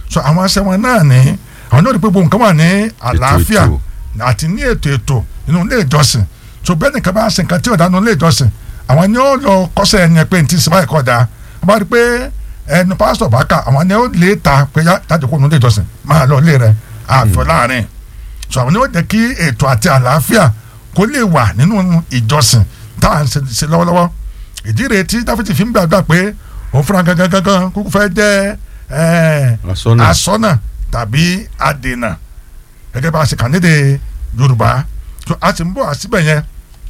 so àwọn aṣẹ wọn náà ní àwọn náà rí pé gbogbo nǹkan wà ní àlàáfíà ètò. àti ní ètò ètò nínú ilé ìjọsìn so bẹ́ẹ̀ nìkan bá ṣe nǹkan tí ò dá nínú ilé ìjọsìn àwọn ni ó lọ kọ́sẹ̀ ẹni pé ntí sinmi ẹ̀kọ́ da wọ́n bá rí pé ẹnu pásítọ̀ bá kà àwọn ni ó lè ta pé yá jáde kó nínú ilé ìjọsìn máa lọ ilé rẹ̀ àfẹ́ láàrin so àwọn ni ó jẹ́ kí ètò àti àlàáfíà kó lè wà nínú ìjọsìn tá à ń ṣe ṣe lọ́wọ́lọ́wọ́ ìdí rèé tí dáfídì fi ń gbàgbà pé òun fúnra gangan gangan kúkú fẹ́ jẹ́ ẹ̀ Asọ́nà. asọ́nà tàbí adènà gẹ́gẹ́ bá a ṣe kà nídè yorùbá so a sì ń bọ̀ àsìbẹ̀ yẹn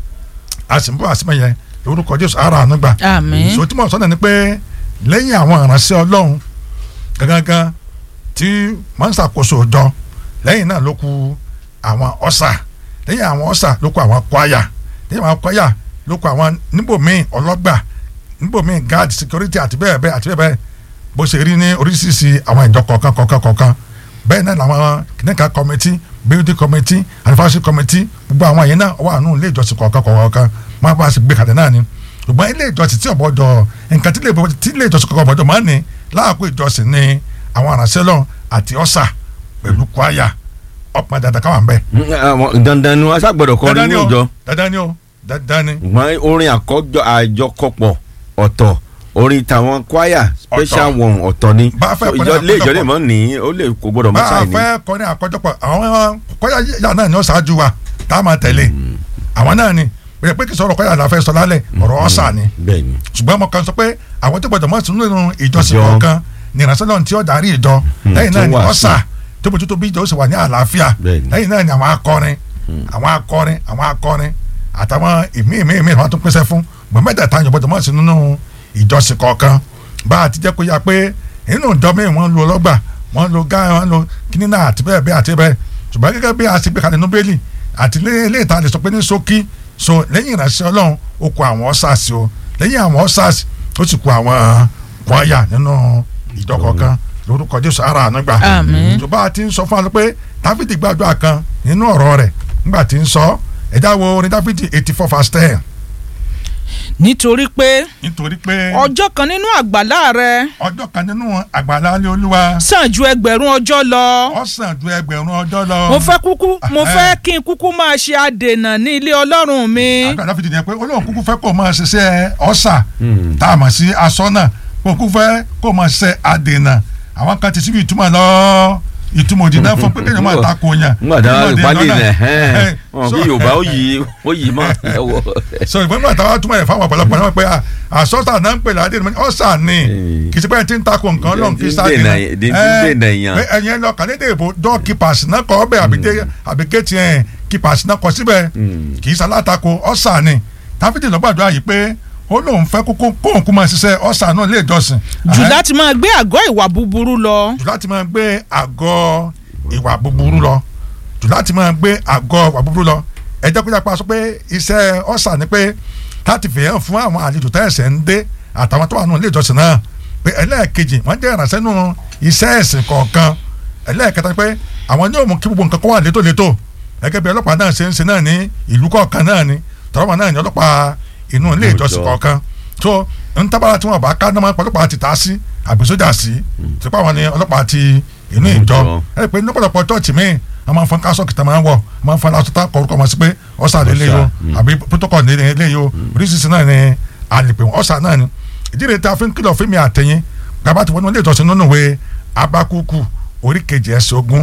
a sì ń bọ̀ àsìbẹ̀ yẹn lórúkọ jésù ara àánú gbà àmín so tí mo sọ náà ni pé lẹ́yìn àwọn ìránṣẹ́ ọlọ́run gangan tí wọ́n ń ṣàkóso ọjọ́ lẹ́yìn náà ló kù àwọn ọ̀sà lẹ́yìn àwọn ọ̀sà ló kù àwọn kwaya lẹ́yìn àwọn kwaya ló kù àwọn níbòmíì ọlọ́gbà níbòmíì guard security àti bẹ́ẹ̀ bẹ́ẹ̀ àti bẹ́ẹ̀ bẹ́ẹ̀ bó ṣe rí ní oríṣiríṣi àwọn ìjọ kọ̀ọ̀kan kọ̀ọ̀kan kọ̀ọ̀kan bẹ́ẹ̀ náà làwọn kìnìkan committee building committee anniversary committee gbogbo àwọn yẹn náà wà nù ilé ìjọsìn kọ̀ọ̀kan kọ̀ọ̀kan máa bá a ṣe gbé kalẹ̀ náà ni ṣùgbọ́n ilé ìjọsìn tí ọ̀bọ̀dọ̀ nǹkan tí ilé ìbò- tí ilé ìjọsìn kọ̀ọ̀kan ọ̀bọ̀dọ̀ máa ń ní láàkó ìjọsìn ní àwọn aránṣẹ́ lọ àti ọ̀sà pẹ̀lú kwaya ọ̀pọ̀ dandan káwọn bẹ́ẹ̀. Mm, àwọn dandan ni wọn ṣàgbọ́dọ̀ kọrin dandan ní ni ìjọ o dandan ni o dandan ni ṣùgbọ́n orin àkọ́jọ àjọkọpọ̀ ọ̀tọ̀ orin tàwọn kwaya special one ọ̀tọ̀ ni Bá a fẹ́ So, kọrin ìjọ lé ìjọ lè àkọ́jọpọ̀. mọ́ ní ó lè kó gbọ́dọ̀ bá mọ́ a sáì ní. fẹ́ kọrin àkọ́jọpọ̀ àwọn kwaya yà náà ni ó ṣáájú wa tá a máa tẹ̀lé àwọn náà ni pé pé kì í sọ̀rọ̀ kwaya la fẹ́ sọ lálẹ́ ọ̀rọ̀ ọ̀sà ni bẹ́ẹ̀ ni ṣùgbọ́n mo kàn sọ pé àwọn tó gbọdọ̀ mọ̀ sínú nínú ìjọsìn Ìjọ. kọ̀ọ̀kan ní ìránṣẹ́ náà tí ó darí ìjọ lẹ́yìn tó náà ni wà ọ̀sà tó bójútó bí ìjọ ó sì wà ní àlàáfíà Bẹ́ẹ̀ni. lẹ́yìn náà ni àwọn akọrin àwọn akọrin àwọn akọrin àtàwọn ìmí ìmí ìmí wọn tún pèsè fún gbọ̀n mẹ́tẹ̀ẹ̀ta yóò gbọdọ̀ mọ̀ sínú nínú ìjọsìn kọ̀ọ̀kan bá a ti jẹ́ kó yá pé nínú ìjọ mi wọ́n lo ọlọ́gbà wọ́n lo gá wọ́n lo kíní náà àti bẹ́ẹ̀ bẹ́ẹ̀ àti bẹ́ẹ̀ ṣùgbọ́n gẹ́gẹ́ bí a ti gbé kalẹ̀ nínú bẹ́ẹ̀lì àti ilé ìta lè sọ pé ní ṣókí so lẹ́yìn ìránṣẹ́ ọlọ́run ó kó àwọn ọ́sàsì o lẹ́yìn àwọn ọ́sàsì ó sì kó àwọn kwaya nínú ìjọ kọ̀ọ̀kan lórúkọ jésù ara àánú gbà Àmín. tó bá a ti ń sọ fún wa pé dáfídì gbàdúrà kan nínú ọ̀rọ̀ rẹ̀ nígbà tí ń sọ ẹ̀dá wo orin dáfídì eighty four verse ten nítorí pé nítorí pé ọjọ́ kan nínú àgbàlá rẹ ọjọ́ kan nínú àgbàlá ilé olúwa sàn ju ẹgbẹ̀rún ọjọ́ lọ ó sàn ju ẹgbẹ̀rún ọjọ́ lọ. mo fẹ́ kúkú mo Ẹhẹ́. fẹ́ kí n kúkú máa ṣe àdènà ní ilé ọlọ́run mi àgbà dáfídì yẹn pé olóhùn kúkú fẹ́ kó o máa ṣiṣẹ́ ọ̀sà Mm. tá a mọ̀ sí asọ́nà kó o kúkú fẹ́ kó o máa ṣiṣẹ́ adènà àwọn kan ti síbi ìtumọ̀ lọ ìtumọ̀ òdì náà fún pé kéèyàn máa ta ko yàn. ngbà tá a Ìtumọ̀ òdì ìpàdé lọ́nà. rẹ̀ Ẹhẹ́. wọn So- bí yorùbá ó yí ó yí mọ́ ẹ̀wọ̀ so ìgbọ́n nígbà táwa túmọ̀ rẹ̀ fáwọn ọ̀pọ̀lọpọ̀ náà pé à, àsọ́tà náà ń pè ládé ní ọ̀sà ni Eh. kì í ṣe pé ẹ ti ń takò nǹkan lọ́n kì í Ti ń sáré dènà- náà. ti ń Eh, dènà èèyàn. pé ẹ̀yin lọ kàlédè ìbò doorkeepers náà kọ́ ọbẹ̀ àbíké tiẹ̀ keepers náà kọ́ síbẹ̀ Mm. kì í ṣalátakò ọ̀sà ni táfídì lọ́gbàdúrà yìí pé ó lóun fẹ́ kókó kóun kó máa ṣiṣẹ́ ọ̀sà náà lè jọsìn. jù Eh, láti máa gbé àgọ́ ìwà búburú lọ jù láti máa gbé àgọ́ ìwà búburú lọ jù láti máa gbé àgọ́ ìwà búburú lọ ẹ jẹ́ kó yàpá sọ pé iṣẹ́ ọ̀sà ni pé láti fi hàn fún àwọn àlejò tẹ́ ẹ̀sẹ̀ ń dé àtàwọn tó wà nínú ilé ìjọsìn náà pé ẹlẹ́ẹ̀kejì wọ́n jẹ́ ìrànṣẹ́ nínú iṣẹ́ ẹ̀sìn kọ̀ọ̀kan ẹlẹ́ẹ̀kẹta pé àwọn yóò mú kí gbogbo nǹkan kó wà létòlétò gẹ́gẹ́ bí ọlọ́pàá náà ṣe ń ṣe náà ní ìlú kọ̀ọ̀kan náà ni tọ́lọ́pàá náà ní ọlọ́pàá inú ilé ìjọsìn Ọjọ́. kọ̀ọ̀kan tó ń tábàlà tí wọ́n bá ká náà máa ń pa ọlọ́pàá ti ta sí àbí sójà sí tipa wọn ni ọlọ́pàá ti inú ìjọ Ìjọ. ẹ pé ní ọ̀pọ̀lọpọ̀ chọ́ọ̀chì míì a máa ń fọn kásọ̀ kìtà máa ń wọ̀ a máa ń fọn aṣọ tá a kọ orúkọ wọn sí pé ọ̀sà lè léyò mm. àbí protocol lè léyò oríṣiríṣi náà ni àlèpé wọn ọ̀sà náà ni ìdí rẹ̀ tá a fi ń kìlọ̀ fún mi àtẹ̀yìn gbàgbà tí wọ́n ní ilé ìjọsìn nínú ìwé abakuku orí kejì ẹsẹ̀ ogún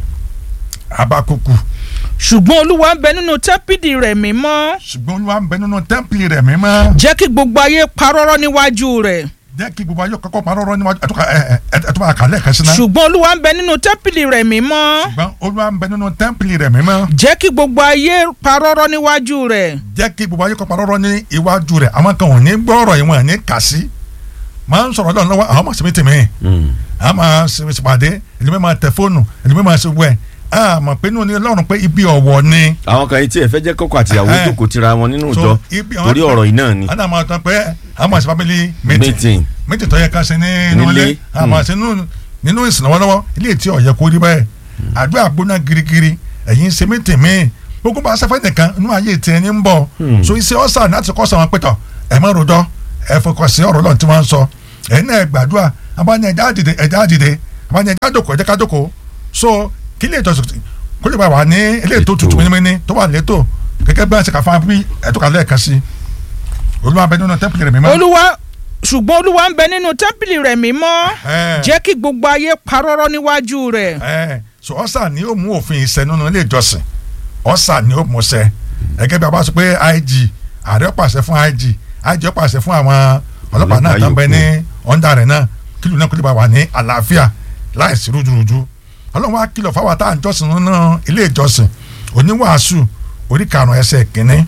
abakuku ṣùgbọ́n olúwa ń bẹ nínú tẹ́pìdì rẹ̀ mímọ́ ṣùgbọ́n olúwa ń bẹ nínú tẹ́ḿpìlì rẹ̀ mímọ́ jẹ́ kí gbogbo ayé parọ́rọ́ níwájú rẹ̀ jẹ́ kí gbogbo ayé kọ́kọ́ parọ́ rọ́ níwájú ẹ̀tọ́ bá kàlẹ́ kan sí náà ṣùgbọ́n olúwa ń bẹ nínú tẹ́pìlì rẹ̀ mímọ́ ṣùgbọ́n olúwa ń bẹ nínú tẹ́ḿpìlì rẹ̀ mímọ́ jẹ́ kí gbogbo ayé parọ́rọ́ níwájú rẹ̀ jẹ́ kí gbogbo ayé kọ́ parọ́ rọ́ ní iwájú rẹ̀ àwọn kan ò ní gbọ́ ọ̀rọ̀ yìí wọn ò ní kà sí máa ń sọ̀rọ̀ lọ́nà lọ́wọ́ àwọn mọ̀sí mi tèmi àwọn máa ṣe ṣèpàdé ẹlẹ́mẹ̀ máa tẹ fóònù ẹlẹ́mẹ̀ máa ṣe wẹ̀ àmọ̀ pé inú ni ọlọ́run pé ibi ọ̀wọ̀ ni àwọn kan yìí tí ẹ fẹ́ jẹ́ kọ́kọ́ àtìyàwó Ẹhẹ́. jókòó tira wọn nínú So, ìjọ ibi àwọn torí tí- ọ̀rọ̀ yìí náà ni àwọn àmọ̀ tán pé àwọn máa ṣe family meeting meeting meeting tó yẹ ká ṣe nínú Nílé. ilé àwọn máa ṣe nínú- nínú ìsìn lọ́wọ́lọ́wọ́ ilé tí ó yẹ kó rí bẹ́ẹ̀ àdúrà gbóná girigiri ẹ̀yin ṣe meeting míì gbogbo bá sẹ́fẹ́ nìkan inú ayé tí ẹni ń bọ̀ Hmm. so iṣẹ́ ọ̀sà láti kọ́ sọ̀rọ̀ pẹ̀tọ̀ ẹ̀ má rojọ́ ẹ̀ fọkàn sí ọ̀rọ̀ lọ́n tí wọ́n ń sọ ẹ̀ náà gbàdúrà abáni ẹ̀dá àdìde ẹ̀dá àdìde àwọn yẹn kájòkó ẹ̀jẹ̀ kájòkó so kí lè tọ́sí kó lè bá wà ní eléyìí tó tutù mímíní tó wà létò gẹ́gẹ́ bí wọ́n ṣe kà fún wa bí ẹ̀tọ́ kan lẹ́ẹ̀kan sí olúwa bẹ nínú tẹ́pìlì rẹ̀ mímọ́. olúwa ṣùgbọ́n olúwa ń bẹ nínú tẹ́ḿpìlì rẹ̀ mímọ́ Ẹ̀. jẹ́ kí gbogbo ayé parọ́rọ́ níwájú rẹ̀ ẹ so ọsà ni ó mú òfin ìṣẹ nínú ilé ìjọsìn ọsà ni ó mú ṣẹ gẹ́gẹ́ bí a bá sọ pé IG ààrẹ pàṣẹ fún IG IG ó pàṣẹ fún àwọn ọlọ́pàá náà Ọlọ́pàá tó ń bẹ yòókù. ní ọ̀ndà rẹ̀ náà kílù náà kó lè bá wà ní àlàáfíà láìsí rújurùju ọlọ́run wa kìlọ̀ fáwọn tá à ń jọ́sìn nínú ilé ìjọsìn oníwàásù orí karùn-ún ẹsẹ̀ kínní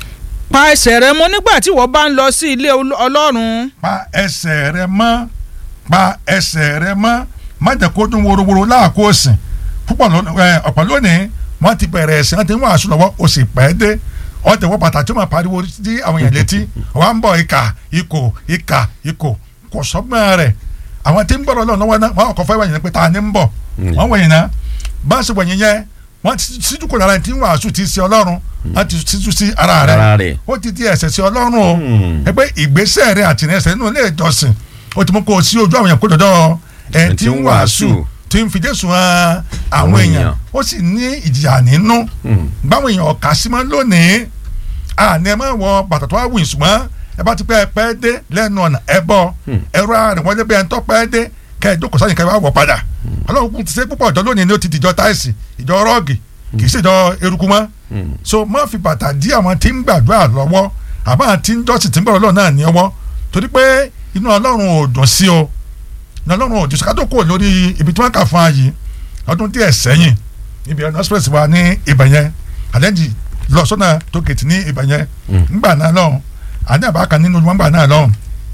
pa ẹsẹ̀ rẹ mọ́ nígbà tí wọ́n bá ń lọ sí ilé Ol- ọlọ́run pa ẹsẹ̀ rẹ mọ́ pa ẹsẹ̀ rẹ mọ́ má jẹ́ kó dún worowóró láàkó òsìn púpọ̀ ló- ẹ, ọ̀pọ̀ lónìí wọ́n ti bẹ̀rẹ̀ ẹ̀sìn wọ́n ti ń wàásù lọ́wọ́ o sì pẹ́ dé wọ́n ti wọ́ bàtà tí wọ́n pariwo sí àwọn èèyàn létí wọ́n ń bọ̀ ìkà ìkò ìkà ìkò kò sọ́gbọ́n rẹ̀ àwọn tí ń gbọ́dọ̀ lọ́wọ́ lọ́wọ́ náà wọ́n kọ́ fẹ́ wẹ̀yìn pé ta ni ń bọ̀ wọ́n wẹ̀yìn náà bá a ṣe wẹ̀yìn yẹn wọ́n ti síjú kò lára ẹni tí ń wàásù ti ṣe ọlọ́run wọ́n ti síjú sí ara Ara rẹ̀ rẹ̀. ó ti di ẹ̀ṣẹ̀ sí ọlọ́run o Hmm. ẹ pé ìgbésẹ̀ rẹ àti ẹsẹ̀ nínú ilé ìjọsìn ó ti mú kó o sí ojú àwọn èèyàn kó dọ̀dọ̀ ẹ̀ tí ń wàásù tí ń fi Jésù hàn àwọn Àwọn èèyàn èèyàn. ó sì ní ìjìyà nínú Hmm. báwọn èèyàn ọ̀kà sí mọ́ lónìí àní ẹ máa wọ bàtà tó wá wù ṣùgbọ́n ẹ bá ti pẹ́ ẹ pẹ́ dé lẹ́nu ọ̀nà ẹ bọ̀ ẹ̀rọ àrùn wọlé bí ẹ ń tọ́ pẹ́ dé kẹ́ ẹ jókòó sáyìn kẹ́ ẹ wá wọ̀ padà ọlọ́run kún ti ṣe púpọ̀ ọ̀dọ́ lónìí ni ó ti dìjọ táìsì ìjọ rọ́ọ̀gì kì í ṣèjọ eruku mọ́ Hmm. so má fi bàtà dí àwọn tí ń gbàdúrà lọ́wọ́ àbá àti ń jọ́sìn tí ń bọ̀rọ̀ lọ́wọ́ náà ní ọwọ́ torí pé inú ọlọ́run ò dùn sí o inú ọlọ́run ò dùn sí ká tó kò lórí ibi tí wọ́n kà fún ayé ọdún díẹ̀ sẹ́yìn ibi ọ̀nà express wa ní ibẹ̀ yẹn àlẹ́jì lọ sọ́nà tó kìtì ní ibẹ̀ yẹn ńgbà náà lọ́hùn àní àbá kan nínú wọn ńgbà náà lọ́hùn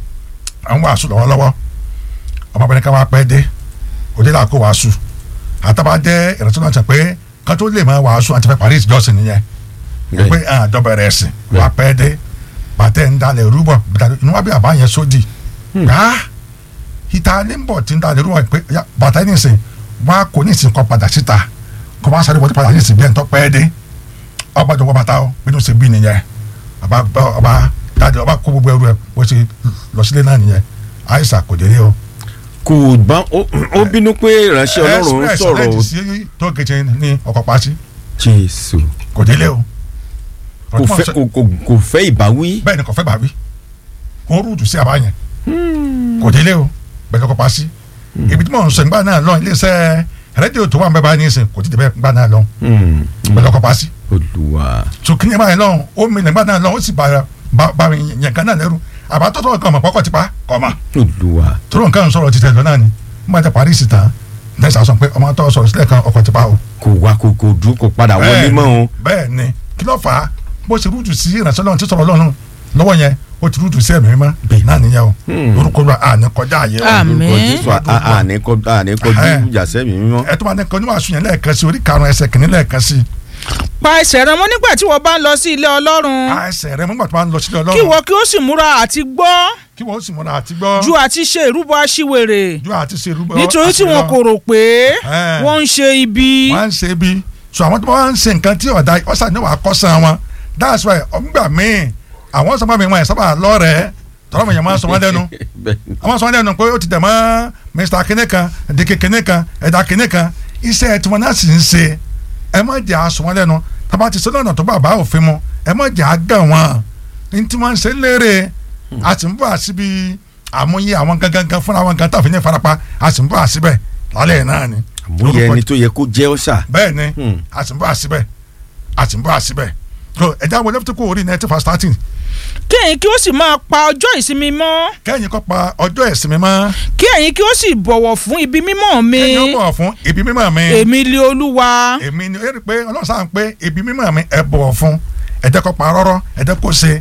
àwọn wàásù lọ́wọ́lọ́wọ́ ọmọbìnrin kan wá pẹ́ dé òde là kó wàásù àtàbà jẹ́ ìrántí náà sọ pé kan tó lè máa wàásù àti fẹ́ parí ìjọsìn nìyẹn Bẹ́ẹ̀. pé àdọ́bẹ̀rẹ̀ ẹ̀sìn wà pẹ́ dé bàtẹ́ ń dalẹ̀ rúbọ̀ bàtà- inú wa bí àbá yẹn sódì gbà ìta ní bọ̀ tí ń dalẹ̀ rúbọ̀ pé ya, bàtà yìí nìsín wà kò ní ìsìn kọ́ padà síta kọ́ bá sáré wọlé padà ní ìsìn bí ẹ̀ ń tọ́ pẹ́ dé ọba jọ wọ bàtà ó bínú sí bí nìyẹn ọba bá- ọba dáadé ọba kó gbogbo ẹrù ẹ bó ṣe lọ sílé náà nìyẹn àìsàn kò délé o. kò bá ó- ó bínú pé ìránṣẹ́ ọlọ́run ń express sọ̀rọ̀ ọ̀rẹ́dì sí tó kejì ní ọkọ̀ pàṣẹ jésù kò délé o. kò fẹ́ kò- kò- kò fẹ́ ìbáwí. bẹ́ẹ̀ ni kò fẹ́ bàbí kò rúdù sí àbá yẹn kò délé o bẹ́ẹ̀ ni kò pa sí ibi tí mò ń sọ nígbà náà lọ iléeṣẹ́ rédíò tó wà ń bẹ báyìí nísìn kò ti dé bẹ́ẹ̀ nígbà náà lọ Hmm. bẹ́ẹ̀ ni kò pa sí olùwà so kí ni báyìí lọ ó mi nígbà náà lọ ó sì bá bá bá mi yẹn kan náà lẹ́rù àbátọ́tọ́ kan mọ̀ pọ́kọ́ ti pa kọ́ ma olùwà tó lóun kan sọ̀rọ̀ ti tẹ̀ lọ náà ni nígbà tí Paris tán nẹ́sà sọ pé ọmọ tó sọ̀rọ̀ sílẹ̀ kan ọkọ̀ ti pa o kò wá kò kò dúró kò padà wọlé Bẹ́ẹ̀ mọ́ o. ni, bẹ́ẹ̀ ni kí ló fà á bó ṣe rúdù sí ìrìnàṣẹ́ lọ́run tí sọ̀rọ̀ lọ́run lọ́wọ́ yẹn ó ti rúdù sí ẹ̀mí mímọ́ bẹ́ẹ̀ náà nìyẹn o Hmm. orúkọ rẹ àní kọjá àyè o Àmín. Lórúkọ Jésù à- à- àní kọ- àní kọjú Ẹ̀. ìjà sẹ́mi mímọ́. ẹ tó máa ní kan níwájú yẹn lẹ́ẹ̀kan sí orí karùn-ún ẹsẹ̀ kìíní lẹ́ẹ̀kan sí pa ẹsẹ̀ rẹ mọ́ nígbà tí wọ́n bá ń lọ sí ilé ọlọ́run àìsẹ̀ rẹ mọ́gbà tó máa ń lọ sílẹ̀ kí ọlọ́run wọ́n kí ó sì múra àti gbọ́ kí wọ́n ó sì múra àti gbọ́ ju àti ṣe ìrúbọ aṣiwèrè ju àti ṣe irúgbọ́ nítorí tí wọn kò rò pé Ẹ̀. wọ́n ń ṣe ibi wọ́n á ń ṣe bí so àwọn tó bá ń ṣe nǹkan tí ọ̀dà ọ̀sà ní wàá kọ́sàn wọn that's why ọ̀ngbà míì àwọn sọ́mọ́ mi wọn ẹ̀ sábà lọ́rẹ̀ẹ́ tọ́lọ́mọ yẹn máa ń sọ wọ́n lẹ́nu Bẹ́ẹ̀ ni. àwọn sọ wọn lẹ́nu pé ó ti dẹ̀ mọ́ mr kinní kan dike kinní kan ẹ̀dá kinní kan iṣẹ́ tí wọn náà sì ń ṣe ẹ má jẹ́ àsọ wọn lẹ́nu tábà ti sọ́nà tó bá bá òfin mu ẹ má jẹ́ àgàn wọn ní tí wọ́n ń ṣe léèrè a sì ń bọ̀ àṣìbí àmúyẹ àwọn gangan fúnra wọn gan tàfin ní ìfarapa a sì ń bọ̀ àṣìbẹ̀ lálẹ́ náà ni àmúyẹ ẹni tó yẹ kó jẹ́ ọ́sà. bẹ́ẹ̀ ni Hmm. a sì ń bọ̀ àṣìbẹ̀ a sì ń bọ̀ àṣìbẹ̀ so ẹ̀dá wọlé tó kó orí ninety first thirteen kí ẹ̀yin kí ó sì máa pa ọjọ́ ìsinmi mọ́ kẹ́yìn kọ́ pa ọjọ́ ìsinmi mọ́ kí ẹ̀yin kí ó sì bọ̀wọ̀ fún ibi mímọ́ mi kẹ́yìn ó bọ̀ fún ibi mímọ́ mi. èmi lé olúwa èmi ni ó rí i pé ọlọ́run sáà ń pé ibi mímọ́ mi ẹ bọ̀wọ̀ fún ẹ jẹ́ kó pa rọ́rọ́ ẹ jẹ́ kó ṣe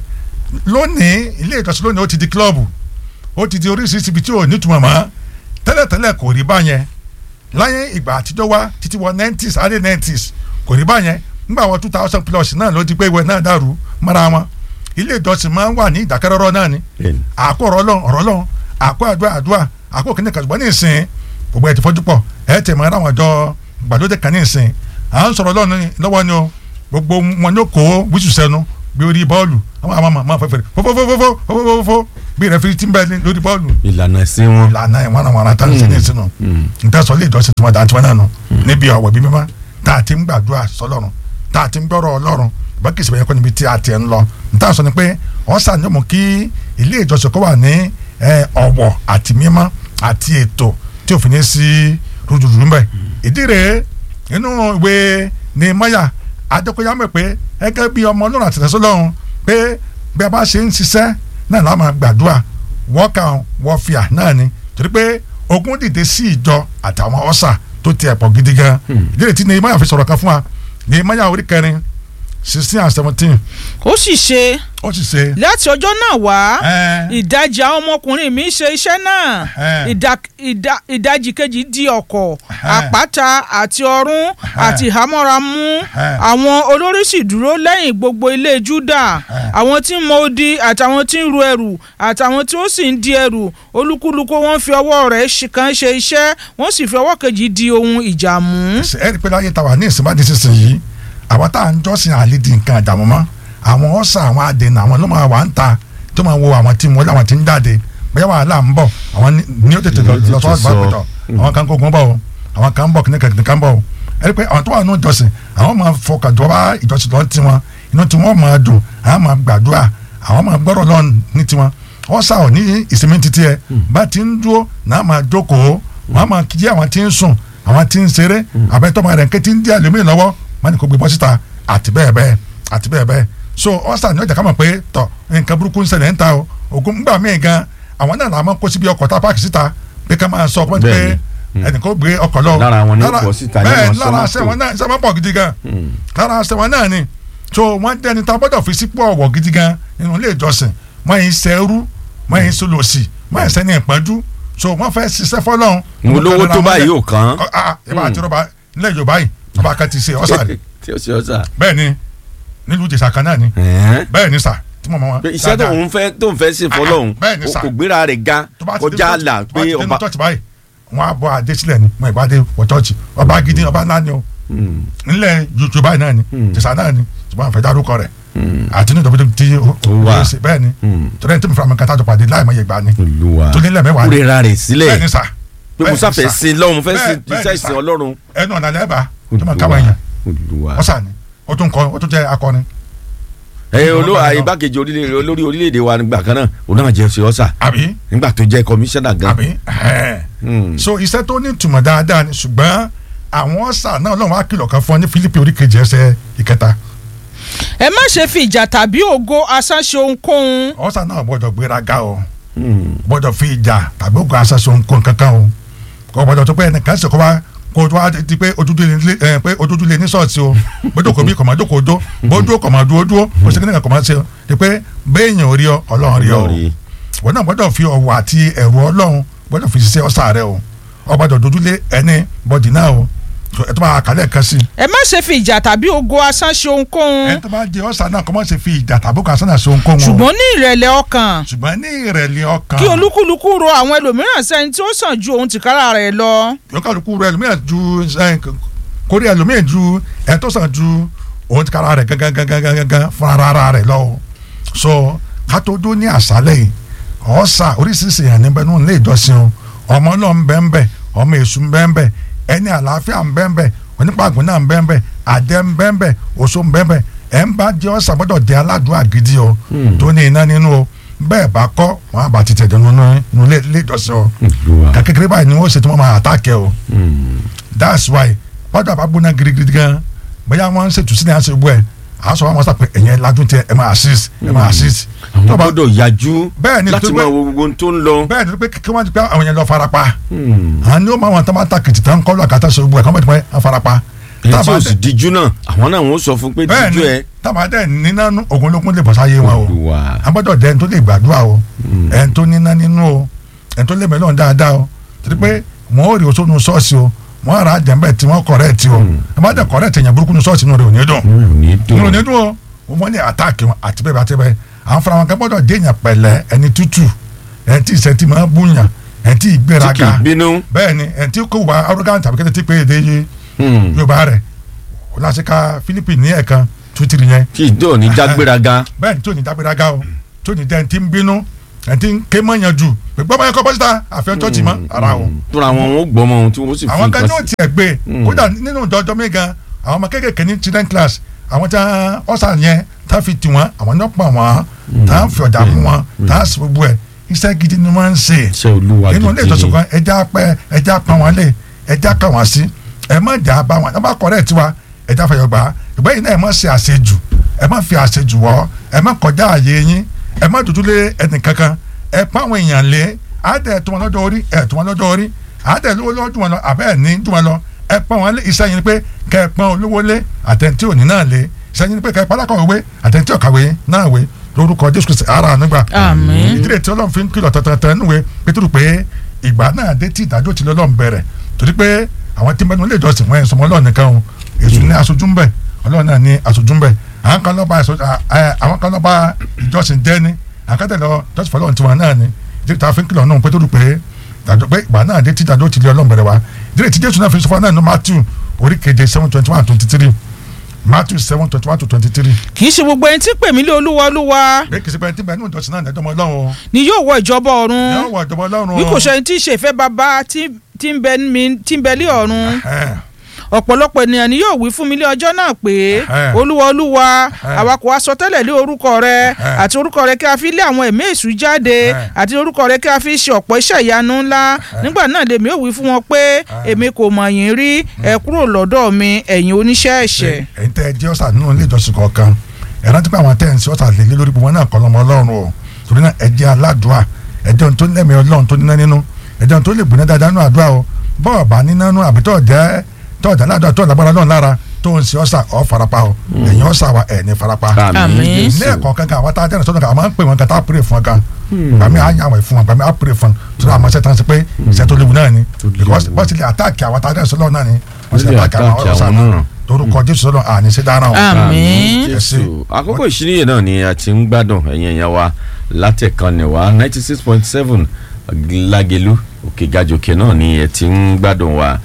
lónìí ilé ìjọsìn lónìí ó ti di kílọ̀bù ó ti di oríṣiríṣi ibi tí ò nítumọ̀ mọ́ tẹ́lẹ̀tẹ́lẹ̀ kò rí báyẹn láyé ìgbà àtijọ́ wá títí wọ nineties adé nineties kò rí báyẹn nígbà wọ two thousand plus náà ló di pé ìwé náà dàrú mọ́ra wọn ilé ìjọsìn máa ń wà ní ìdákẹ́rọ́rọ́ náà ni Bẹ́ẹ̀ ni. àkó ọ̀rọ̀ ọlọ́run ọ̀rọ̀ ọlọ́run àkó àdúrà àdúrà àkó kìnìún kan ṣùgbọ́n ní ìsìn gbogbo ẹ̀ ti fọ́jú pọ̀ ẹ̀ tẹ̀ mọ́ àwọn ọjọ́ gbàlódé kan ní ìsìn à ń sọ̀rọ̀ ọlọ́run lọ́wọ́ ni o gbogbo wọn yóò kó wíṣù sẹ́nu bí orí bọ́ọ̀lù àwọn àmọ́ àmọ́ fẹ́fẹ́ fọ́fọ́fọ́fọ́ fọ́fọ́fọ́ bí rẹfiri ti ń bẹ ní lórí bọ́ọ̀lù ìlànà ẹ̀sìn wọn. ìlànà ìwọ̀n àwọn ará tán ṣe ní ìsinú ntẹ́sọ̀ lè dọ́sí tiwọn dantí wọn náà nù níbi ọ̀wọ̀ bí mímọ́ tá a ti ń gbàdúrà sọlọ́run tá a ti ń gbọ́rọ̀ ọlọ́run bákìsì bẹ́ẹ̀ kọ́ níbi tí a ti ń lọ ntẹ́sọ̀ ni pé wọ́n sàníyàn mú kí ilé ìjọsìn kó wà ní ẹ, ọ̀wọ̀ àti mímọ́ àti ètò tí òfin ní sí rúdurùdu mbẹ ìdí rèé nínú ìwé ní mọ́yà adékòyàmọ̀ pé gẹ́gẹ́ bí ọmọ ọlọ́run àti ìtẹ̀sọ́lọ́run pé bí a bá ṣe ń ṣiṣẹ́ náà la máa gbàdúrà wọ́ọ̀kà wọ́ọ̀fìà náà ni torí pé ogun dìde sí ìjọ àtàwọn ọ̀sà tó ti ẹ̀pọ̀ gidi gan ìdí rèé tí ní mọ́yà fi sọ̀rọ̀ kan fún wa ní mọ́yà orí kẹrin sixteen and seventeen ó sì ṣe ó sì ṣe láti ọjọ́ náà wá ẹ, ìdajì àwọn ọmọkùnrin mi ṣe iṣẹ́ náà Ẹhẹ́n. ìdá- ìdá- ìdajì kejì di ọ̀kọ̀ Ẹhẹ́n. àpáta àti ọ̀run àti ìhámọ́ra mú Ẹhẹ́n. àwọn olórí sì dúró lẹ́yìn gbogbo ilé Júdà Ẹhẹ́n. àwọn tí ń mọ odi àtàwọn tí ń ru ẹrù àtàwọn tí ó sì ń di ẹrù olúkúlùkù wọn fi ọwọ́ rẹ̀ ṣe- kan ṣe iṣẹ́ wọ́n sì fi ọwọ́ kejì di ohun ìjà mú. ṣe ẹ rí i pé láyé tàwa ní ìsìnbá di sísìn yìí àwọn tá à ń jọ́sìn àlè di nǹkan àjàmọ́ mọ́ àwọn ọ̀sà àwọn àdènà àwọn ló máa wà ń ta tó máa wo àwọn tí wọ́n láwọn tí ń jáde bóyá wàhálà ń bọ̀ àwọn ní- ní ó tètè lọ Ní ó lọ tètè sọ́wọ́ sọ. ìgbàgbọ́tọ̀ àwọn kan kó gun bọ̀ o àwọn kan ń bọ̀ kíní kẹ̀kẹ́ kan bọ̀ o ẹ rí i pé àwọn tó wà nínú ìjọsìn àwọn máa fọkàn jọba ìjọsìn lọ ti wọn inú tí wọ́n máa dùn àwọn máa gbàdúrà àwọn máa gbọ́rọ̀ lọ ní tiwọn ọ̀sà ò ní ìsinmi títí ẹ bá ti ń dúró náà máa jókòó wọ́n máa kí àwọn tí ń sùn àwọn tí ń ṣeré àbẹ́tọ́ máa rẹ̀ ń ké tí ń dí àlùmíì lọ́wọ́ wọ́n ní kò gbé bọ́ síta àti bẹ́ẹ̀ bẹ́ẹ̀ àti bẹ́ẹ̀ bẹ́ẹ̀ so ọ̀sà ni ọjà ká mọ̀ pé tọ̀ nǹkan burúkú ń ṣẹlẹ̀ ń ta o ògùn ńgbà míì gan àwọn náà làwọn kó síbi ọkọ̀ tá a páàkì síta pé ká máa sọ ọkọ̀ pé Bẹ́ẹ̀ni. ẹnì kó gbé ọkọ̀ lọ. Lára àwọn ni ó Lára- pọ̀ síta ní bẹ́ẹ̀ àwọn lára sọ́mọ́tò. aṣẹ wọn náà ṣe wọn pọ̀ gidi gan lára aṣẹ wọn náà ni so wọ́n dẹni tá a gbọ́dọ̀ fi sípò ọ̀wọ̀ gidi gan nínú ilé ìjọsìn wọ́n yìí sẹ́rú wọ́n yìí sọlọ́sì wọ́n yìí sẹ́ni ìpọ́njú so wọ́n fẹ́ ṣiṣẹ́ fọlọ́run. mo lówó tó báyìí ò kàn Ọ- ah, ẹ bá àti rọba nílẹ̀ yorùbá yìí ọba kan ti ṣe ọ̀sà rẹ̀ tí ó ṣe ọ̀sà. bẹ́ẹ̀ ni nílùú ìjẹ̀ṣà kan náà ni Ẹ̀hẹ́n. bẹ́ẹ̀ ni sà tí mo mọ wọn. pé iṣẹ́ tó ń fẹ́ tó ń fẹ́ ṣe fọlọ́hún bẹ́ẹ̀ ni sà. kò gbéra rẹ̀ ga tó bá ti dé kọjá church- là tó bá pé ti dé ọba. ní church báyìí wọn á bọ adé sílẹ̀ ni wọn ìbá dé wọ church ọba gidi ọba ńlá ni o Hmm, nílẹ̀ yorùbá náà ni Hmm. ìjẹ̀ṣà náà ni ṣùgbọ́n àfẹ́ dárúkọ rẹ̀ àti ní ìdọ̀bí tí ó wà. ṣe bẹ́ẹ̀ ni hmm. torí ẹni tí mo fura mi kata tó pàdé láì mọ iye gbà ni olúwa tó nílẹ̀ mẹ́wàá ni kúrera rẹ̀ bẹ́ẹ̀ sílẹ̀ ni sà pé bẹ́ẹ̀ mo ni sáfẹ́ sà. sin lọ́hùn mo fẹ́ Bẹ́ẹ̀- sin bẹ́ẹ̀ iṣẹ́ ni sà. ìsìn ọlọ́run. ẹnu ọ̀nà lẹ́ẹ̀bà tó máa káwọn èèyàn olúwa ọ̀sà ni ó tún kọ ó tún jẹ́ akọni ẹ olú Olúwa lọ. igbákejì orílẹ̀- olórí orílẹ̀-èdè wa nígbà kan náà òun náà jẹ́ ṣe ọ̀sà àbí nígbà tó jẹ́ kọmíṣánná gan. àbí ẹ̀ẹ́. Hmm. so iṣẹ́ tó ní ìtumọ̀ dáadáa ni ṣùgbọ́n àwọn ọ̀sà náà lọ́wọ́ á kìlọ̀ kan fún ọ ní Fílípì orí kejì ẹsẹ̀ ìkẹta ẹ má ṣe fi ìjà tàbí ògo asán ṣe ohunkóhun ọ̀sà náà gbọ́dọ̀ gbéraga o Hmm. gbọ́dọ̀ fi ìjà tàbí ògùn aṣaṣọ nǹkan kankan o kò gbọ́dọ̀ tó pé ẹnìkan ṣe kó wá kó tó wá di pé ojúdú lé ẹ pé ojúdú lé ní ṣọ́ọ̀ṣì o bójú kò bí kò máa jókòó dó bójú kò máa dúró dúró kò sí kíni kan kò máa ṣe o di pé béèyàn ò rí ọ ọlọ́run rí ọ o Lórí. wọn náà gbọ́dọ̀ fi ọ̀wọ̀ àti ẹ̀rù ọlọ́run gbọ́dọ̀ fi ṣiṣẹ́ ọ̀sà rẹ o ọgbọ́dọ̀ dojúlé ẹni bọ́dì náà o So, ẹ tó bá kálẹ̀ kan sí ẹ má ṣe fi ìjà tàbí ògo asán ṣe ẹ ohunkóhun tó bá di ọ̀sà náà kọ́ mọ́ ṣe fi ìjà tàbí kan sánà sí ohunkóhun o ṣùgbọ́n ní ìrẹ̀lẹ̀ ọkàn ṣùgbọ́n ní ìrẹ̀lẹ̀ ọkàn kí olúkúlùkù ro àwọn ẹlòmíràn sẹ́ni tí ó sàn ju òun tìkára rẹ̀ lọ. yọkàlùkù rẹ ẹlòmíràn ju ẹ, kórè ẹlòmíràn ju ẹ tó sàn ju òun ti kára rẹ gangan gangan gangan gangan fúnra ara rẹ lọ o so kátó ní àṣálẹ́ yìí ọ̀sà oríṣiríṣi èèyàn níbẹ̀ nínú ilé ìjọsìn o ọmọ náà ń bẹ ń bẹ ọmọ èṣù ń bẹ ń bẹ ẹni àlàáfíà ń bẹ ń bẹ onípàgùn náà ń bẹ ń bẹ àjẹ́ ń bẹ ń bẹ oṣó ń bẹ ń bẹ ẹ̀ ń bá jẹ́ ọ̀sà gbọ́dọ̀ jẹ́ aládùúgbò gidi o tó ní iná nínú o bẹ́ẹ̀ bá kọ́ wọn àbá ti tẹ̀dọ̀ nínú ilé ìjọsìn o olúwa. ká kékeré báyìí ni wọ́n ṣe tí wọ́n máa àtàkẹ́ o Hmm. that's why wọ́n dàbá gbóná girigiri gan bóyá wọ́n ń ṣètò sílẹ̀ àṣẹ gbọ́ ẹ̀ àṣọ wọn sọ pé ẹ̀yẹn lajú tẹ ẹ̀ máa assist ẹ̀ máa assist. àwọn tó bá gbọ́dọ̀ yájú Bẹ́ẹ̀ ni, láti tó máa bẹ́ẹ̀- wo gbogbo ohun tó ń lọ. bẹ́ẹ̀ ni pé kí wọ́n ti pé àwọn yẹn lọ farapa Hmm. àwọn ni ó máa wọn tó máa tàkìtì tán kọ́ lọ́ọ̀ kàtà ṣe gbọ́ ẹ̀ kọ́ bẹ́ẹ̀ wọ́n farapa. ẹni tí Tábà o sì dẹ̀- díjú náà àwọn náà wọ́n sọ fún pé bẹ́ẹ̀ díjú ni ẹ. tábà dẹ̀ níná ogun ológun lè bọ̀ sáyé wọn o olúwa. agbọ́dọ̀ dẹ́ ẹni tó lè gbàdúrà o ẹni tó níná nínú o ẹni tó lè mẹ́lọ́n dáadáa o torí pé wọ́n ò rí oṣù nu ṣọ́ọ̀ṣì o wọ́n ra jẹ̀mbẹ́ tí wọ́n kọ̀rẹ́ ti o ẹ má dẹ̀ kọ̀rẹ́ tẹ̀yàn burúkú nu ṣọ́ọ̀ṣì nù rẹ̀ ò ní dùn mi ò ní nínú ní dùn. dùn o wọ́n ní àtàkì wọn àti bẹ́ẹ̀ bá ti bẹ́ẹ̀ àwọn fúnra wọn kẹ́ gbọ́dọ̀ déèyàn pẹ̀lẹ́ ẹni tútù ẹni tí ìṣẹ́ntì máa búyàn ẹni tí tí kì ìgbéraga í bínú. bẹ́ẹ̀ ni ẹni tí kò wá arrogant tàbí kẹ́tẹ́ tí pé èdè yé Hmm. yorùbá rẹ̀ o láti ka Philippines ní ẹ̀kan tútìrì yẹn tí ìdó ò ní jágbéraga. bẹ́ẹ̀ ni tí ò ní dágbéraga o tí ò ní dẹ́ni tí ń bínú ẹ̀ ti ń ké mọ́ yẹn jù pé gbọ́mọ yẹn kọ́ bọ́sítà àfihàn chọ́ọ̀chì mọ́ ara o tóra àwọn ò gbọ́ ọmọ ohun tí wọ́n sì fi àwọn kan nǹkan yóò sí. tiẹ̀ gbé Mm. kódà nínú ìjọjọ́ mi gan àwọn ọmọ kéékèèké ní children class àwọn tí ọ̀sà yẹn tá fi tì wọ́n àwọn ní ọ̀pọ̀ wọn tá fi ọ̀dà mú wọn tá sì gbogbo ẹ̀ iṣẹ́ gidi ni wọ́n ń ṣe iṣẹ́ olúwa nínú ilé gidi ìjọsìn ni kan ẹja pẹ ẹja pa wọn lé ẹja kà wọn sí ẹ má jà bá wọn ẹ má kọrẹ tiwa ẹja fẹyọ gbà ìgbà yìí náà ẹ má ṣe àṣejù ẹ má fi àṣejù wọ ẹ má kọjá àyè yín ẹ má dúdú lé ẹnì kankan ẹ pa àwọn èèyàn lé àádẹ tó wọn lọ́jọ́ orí ẹ tó wọn lọ́jọ́ orí àádẹ lówó lọ́wọ́ tó wọn lọ àbẹ ẹ ní tó wọn lọ ẹ pa wọn lé iṣẹ́ yín ni pé kẹ ẹ pọn olówó lé àtẹntí òní náà lé iṣẹ́ yín ni pé kẹ ẹ pálákọ̀ wé àtẹntí ọ̀kàwé náà wé lórúkọ Jésù Kristi ara nígbà Àmín. ìdílé tí ọlọ́run fi ń kìlọ̀ tọ̀tọ̀tọ̀ níwèé pétérù pé ìgbà náà dé tí ìdájọ́ ti lọ́lọ́run bẹ̀rẹ̀ torí pé àwọn tí ń bẹnu ilé ìjọsìn wọn ẹ̀ sọmọ ọlọ́run nìkan o èṣù ní aṣojú ń bẹ̀ ọlọ́run náà ní aṣojú ń bẹ̀ àwọn kan lọ́ba ẹ̀sọ́- à- à- àwọn kan lọ́ba ìjọsìn jẹ́ ni àwọn kan tẹ̀lé jọ́sìn fọlọ́run tiwọn náà ni ìdílé tí a fi ń kìlọ̀ náà pétérù pé ìdájọ́ pé ìgbà náà dé tí ìdájọ́ ti lọ́lọ́run bẹ̀rẹ̀ wa ìdílé tí jésù náà fi sọ fún wa náà ní matthew orí keje seven twenty one twenty three matthew seven twenty one to twenty three kì í ṣe gbogbo ẹni tí pè mí lé olúwa olúwa bẹ́ẹ̀ kì í ṣe pé ẹni tí bẹ́ẹ̀ ní ìjọsìn náà ní ẹjọ́ ọmọ ọlọ́run o ni yóò wọ ìjọba ní ọ̀run ọwọ́ ìjọba ọlọ́run bí kò ṣe ẹni tí í ṣe ìfẹ́ bàbá tí tí ń bẹ mi- tí ń bẹ lé ọ̀run Ẹ̀hẹ́n. ọ̀pọ̀lọpọ̀ ènìyàn ni yóò wí fún mi lé ọjọ́ náà pé Ẹ̀hẹ́n. olúwa olúwa Ẹ̀hẹ́n. àwa kò wá sọ tẹ́lẹ̀ lé orúkọ rẹ Ẹ̀hẹ́n. àti orúkọ rẹ kí a fi lé àwọn ẹ̀mí èṣù jáde Ẹ̀hẹ́n. àti orúkọ rẹ kí a fi ṣe ọ̀pọ̀ iṣẹ́ ìyanu ńlá nígbà náà lèmi ò wí fún wọn pé èmi kò mọ̀ yín rí ẹ kúrò lọ́dọ̀ mi ẹ̀yin oníṣẹ́ ẹ̀ṣẹ̀. ẹ̀yin tẹ́ ẹ jẹ́ ọ̀sà nínú ilé ìjọsìn kọ̀ọ̀kan ẹ rántí pé àwọn tẹ́ ẹ̀ ń ṣe ọ̀sà lè lé lórí gbogbo náà kọ́ lọ́mọ ọlọ́run o torí náà ẹ jẹ́ aládùá ẹ jẹ́ ohun tó lẹ́mìí ọlọ́run tó níná nínú ẹ jẹ́ ohun tó lè gbóná dáadáa nínú àdúrà o bọ́ọ̀ bá níná nínú àbí tọ́ọ̀ jẹ́ tọ́ọ̀ jẹ́ aládùá tọ́ọ̀ lágbára lọ́run lára tó ń ṣe ọ̀sà ọ̀ farapa o ẹ̀yin ọ̀sà wa ẹ̀ ní farapa Àmín. ilé ẹ̀kọ́ kankan àwọn tá a jẹ́rìí sọ́dọ̀ kan a máa ń pè wọn kan tá a pèrè fún wọn kan gbàmí a yàn wọ̀ fún wọn gbàmí a pèrè fún wọn tó dáa mọ́ṣẹ́ tán sí pé iṣẹ́ tó léwu náà ni because bọ́ọ̀ sì lè àtàkì àwọn tá a jẹ́rìí sọ́dọ̀ náà ni wọ́n sì lè Ó lè àtàkì àwọn attack ọ̀sà àwọn náà náà. torúkọ jésù sọ́dọ̀ àní sí dáná o. Àmín. jésù àkókò ìṣíníyè náà ni a ti ń gbádùn ẹ̀yin ẹ̀yàn wa látẹ̀kànnì wa ninety six point seven lágẹ̀lú òkè gàjòkè náà ni ẹ ti ń gbádùn wa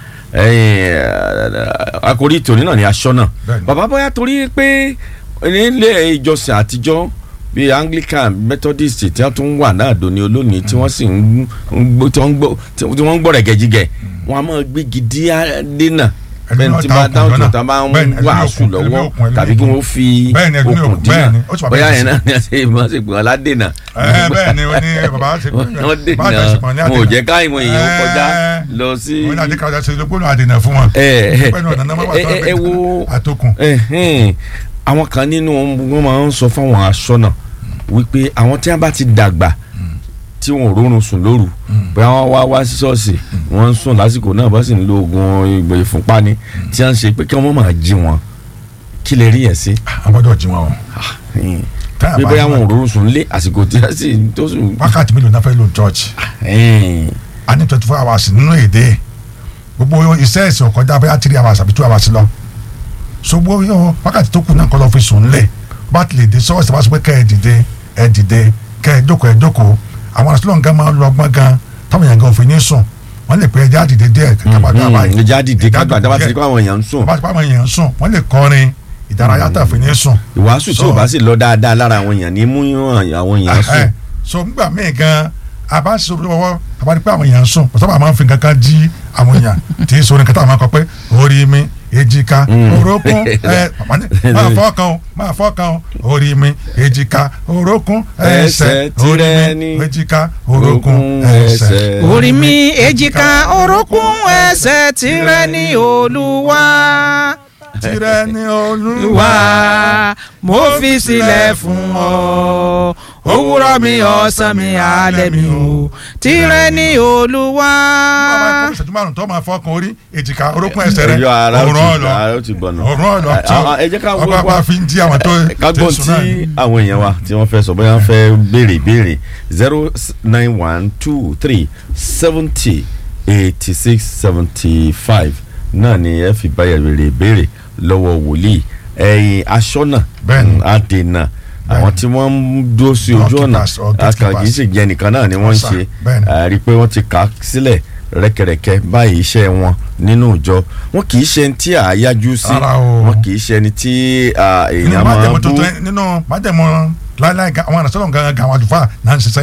ẹ̀yin àkórí tòní náà ni aṣọ náà Bẹ́ẹ̀ni. bàbá bóyá torí pé nílé ìjọsìn àtijọ́ bíi anglican methodist tí wọ́n tún wà náà dòní olónìí tí wọ́n sì ń gbọ́ tí wọ́n ń gbọ́ tí wọ́n ń gbọ́ rẹ̀gẹ̀jigẹ̀ wọ́n á máa gbé gidi dínà Ẹni bẹ́ẹ̀ náà tí ta bá okùn dáhùn tó lọ́nà. ta bá ń Bẹ́ẹ̀ni, ẹni ní wàásù okùn, ẹni ní lọ́wọ́ okùn, ẹni ní tàbí kí okùn. wọ́n fi Bẹ́ẹ̀ni, ẹni ní okùn okùn, dínà bẹ́ẹ̀ni, ó ti wà bóyá bẹ́ẹ̀ yẹn sí. náà ni a ṣe máa ṣe pè wọ́n ládènà ẹ bẹ́ẹ̀ ni wọ́n ní bàbá ṣe wọ́n bá a dènà ṣe pọ̀ ní wọn ò àdènà. jẹ́ káwọn èèyàn kọjá Ẹ, lọ sí. wọ́n ní àdékàwé ṣe lógbónú àdènà fún wọn. ẹ ẹ pẹ̀lú ọ̀nà náà wà ẹ tó ẹ ẹ wo àtòkùn. ẹhìn, àwọn kan nínú wọn máa ń sọ fáwọn aṣọ́nà wípé àwọn tí wọn bá ti dàgbà tí wọn ò rórun sùn lóru bóyá wọn wá wá sí ṣọ́ọ̀ṣì wọn ń sùn lásìkò náà bá sì ń lo oògùn ìgbò ìfúnpá ni tí wọn ń ṣe pé kí wọn máa jí wọn kí lè rí yẹn sí. àbọ̀dọ̀ jí wọn o. ẹhìn. Táyà bí bá bóyá jí wọn ò wọn. rórun sùn lé àsìkò tí wọn sì tó sùn. wákàtí mélòó náà fẹ́ lò church. ẹhìn. a ní twenty four hours nínú èdè gbogbo iṣẹ́ ẹ̀sìn ò kọjá bóyá three hours àbí two hours lọ. so gbogbo yóò wákàtí tó kù náà kọ́ lọ fi sùn lẹ̀ bá ti lè dé sọ́ọ̀sì bá sọ pé kẹ́ ẹ dìde ẹ dìde kẹ́ ẹ jókòó ẹ jókòó àwọn àṣìlọ́ nǹkan máa ń lọ ọgbọ́n gan táwọn èèyàn gan òfin ní sùn wọ́n lè pẹ́ ẹja dìde díẹ̀ kẹ́kẹ́ bá dé àbáyé ìjà dìde Ẹja kágbà jókòó dábàá ti díẹ̀. di pé àwọn èèyàn ń sùn bá ti pa àwọn èèyàn ń sùn wọ́n lè kọrin ìdárayá tó àfin ní sùn. ìwàásù tí ò bá sì lọ dáadáa lára àwọn èèyàn ní mú àwọn èèyàn sùn. Ẹhẹ́. so ngbà míì gan a bá sọ lọ́wọ́ a bá rí pé àwọn èèyàn ń sùn pọ̀ sábà máa ń fi kankan jí àwọn èèyàn tí í sọ̀rọ̀ kẹta máa kọ pé orí mi èjìká Mm. orókún ẹ màmá ní, máa fọ́ọ̀kan o máa fọ́ọ̀kan o orí mi èjìká orókún ẹsẹ̀ Ẹsẹ̀ orí tirẹ̀ mi ni èjìká orókún orókún ẹsẹ̀. ẹsẹ̀. orí mi èjìká orókún ẹsẹ̀ tìrẹ ní olúwa tirẹ̀ ni olúwa wá mo fi sílẹ̀ fún ọ òwúrọ̀ mi ọ̀sán mi alẹ́ mi o tìrẹ ní olúwa. bàbá ẹ̀kọ́ ìṣẹ́jú márùn-ún tó máa fọ́ọ̀kan orí èjìká orókún ẹsẹ̀ rẹ̀ ẹyọ ara ó òrùn ti ọ̀lọ́ ara ó ti gbọ̀nà. òrùn ọ̀lọ́ Ẹ- àwọn- ẹ jẹ́ ká ọba wá- àpá fi ń jí àwọn tó ká tó gbọ́n sùn tí náà ni. àwọn èèyàn wa tí wọ́n fẹ́ sọ bóyá wọ́n fẹ́ béèrè ìbéèrè zero nine one two three seventy eighty six seventy five náà ni ẹ fi báyà béèrè ìbéèrè lọ́wọ́ wòlíì ẹ̀yin aṣọ́nà Bẹ́ẹ̀ni. mm, adènà àwọn tí wọ́n ń dúró sí ojú ọ̀nà Doorkeepers or gatekeepers. akàn kì í sì jẹ́ nìkan náà ni wọ́n ń Yes, sir. ṣe Bẹ́ẹ̀ni. a rí i pé wọ́n ti kà á sílẹ̀ rẹ́kẹrẹ́kẹ́ báyìí iṣẹ́ wọn nínú ìjọ wọn kì í ṣe ẹni tí à á yájú sí Rárá o. wọn kì í ṣe ẹni tí à, nínú èèyàn máa májẹ̀mú bú tuntun nínú májẹ̀mú láíláí ga- àwọn àrùn sọ́dọ̀ gangan àwọn àdùfáà náà ń ṣiṣẹ́ yẹn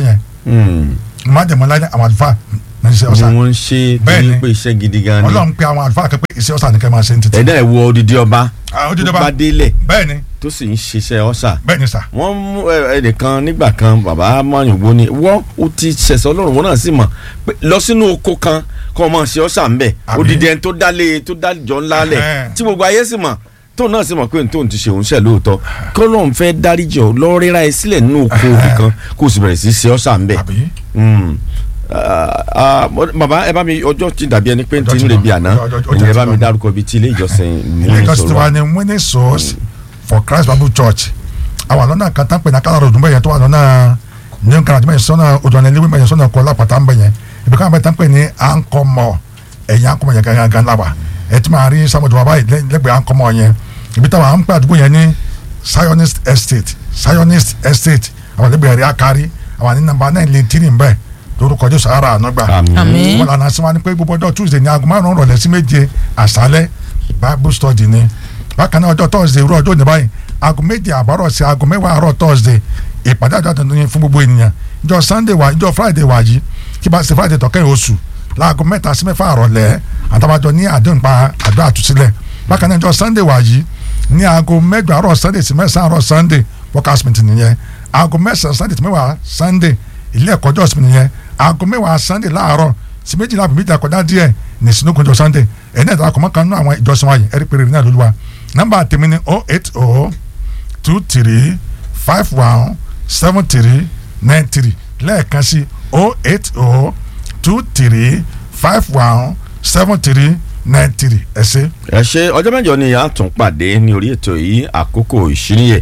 Hmm. májẹ̀mú láyé àwọn àlùfáà ní iṣẹ́ ni ọ̀sà wọ́n ń ṣe Bẹ́ẹ̀ torí ni. pé iṣẹ́ gidi gan ni ọlọ́run pé àwọn àlùfáà kan pé iṣẹ́ ọ̀sà nìkan máa ṣe ní títí. ẹ̀dá ẹ̀ wo odidi ọba Ah, odidi tó ọba. bá délẹ̀ bẹ́ẹ̀ ni tó sì ń ṣiṣẹ́ ọ̀sà bẹ́ẹ̀ ni sà wọ́n mú ẹ- ẹnìkan nígbà kan bàbá mayùnbó ni wọ́n ó ti ṣẹ̀ṣẹ̀ ọlọ́run wọn náà sì mọ̀ pé lọ sínú oko kan kọ́ ọ máa ṣe ọ̀sà ńbẹ̀ Àmín. odidi ẹni tó dálé tó dájọ́ ńlá lẹ̀ Ẹhẹ́n. tí gbogbo ayé sì mọ̀ tóun náà sì mọ̀ pé tóun ti ṣe òun ṣẹ̀ lóòótọ́ kọ́ lóun fẹ́ dáríjọ́ lọ ríra ẹ sílẹ̀ nínú oko òbí kan kó o sì bẹ̀rẹ̀ sí ṣe ọ̀sà ńbẹ̀ àbí Mm. Ah, ah, bàbá ẹ bá mi ọjọ́ ti dàbí ẹni pé n ti Ọjọ́ ti ń lọ. rebi àná Ọjọ́- ọjọ́ ìyẹn ti bá lọ. mi dárúkọ bíi ti ilé ìjọsìn ilé ìjọsìn tiwa múnisọ̀rọ̀ ni winning souls for christ bible church àwọn àlọ́nà kan tán pé ní akálàrọ̀ ọdún bẹ́yẹn tó wà lọ́nà new garage bẹ́yẹn sọ́nà odòlẹ̀ ilé bẹ́yẹn sọ́nà kọ́ lápàtà bẹ́yẹn ibi káwọn bẹ́ẹ̀ tán pé ní ankomọ ẹ̀yìn ankomọ yẹn gangan gan lába ẹ̀ tí máa rí samuel wàbá yìí lẹ́gbẹ̀ẹ́ ankomọ yẹn ibi táwọn à ń pè àdúgbò yẹn ní zionist estate zionist estate àwọn lẹ́gbẹ̀ẹ́ rí akari àwọn ní nàmbà náà lè tírì ń bẹ́ẹ̀ lórúkọ jésù ara àná gbà Àmín. wọn lànà sí wa ni pé gbogbo ọjọ́ tuesday ní aago márùn-ún rọ̀lẹ́ sí méje àṣálẹ́ bible study ni bákan náà ọjọ́ thursday irú ọjọ́ òní báyìí aago méje àbárọ̀ sí aago mẹ́wàá àárọ̀ thursday ìpàdé àjọ àtúntò yẹn fún gbogbo ènìyàn ìjọ sunday wà ìjọ friday wà yìí kí bá ṣe friday tọ́kẹ́ oṣù láago mẹ́ta sí mẹ́fà àrọ̀lẹ́ àtàwájọ ní àdéhùn pa àdó àtúnṣílẹ̀ bákan náà ìjọ sunday wà yìí ní aago mẹ́jọ àárọ̀ sunday sí mẹ́sàn-án àárọ̀ sunday workers meeting nìyẹn aago mẹ́sàn-án sunday sí mẹ́wàá sunday ilé ẹ̀kọ́ jọ́sìn nìyẹn aago mẹ́wàá sunday láàárọ̀ sí méjìlá àbí méjìlá kọjá díẹ̀ ní sinúkunjọ sunday ẹ̀yin náà ìdárakọ̀ mọ́kàn nínú àwọn ìjọsìn wáyé ẹ̀rí péré náà lóluwa nọ́mbà tèmi ni oh eight oh two three five one seven three nine three lẹ́ẹ̀kan sí oh eight oh two three five one seven three nine three ẹ ṣé. ẹ ṣe ọjọ́ mẹ́jọ ni a tún pàdé ní orí ètò yìí àkókò ìṣíníyẹ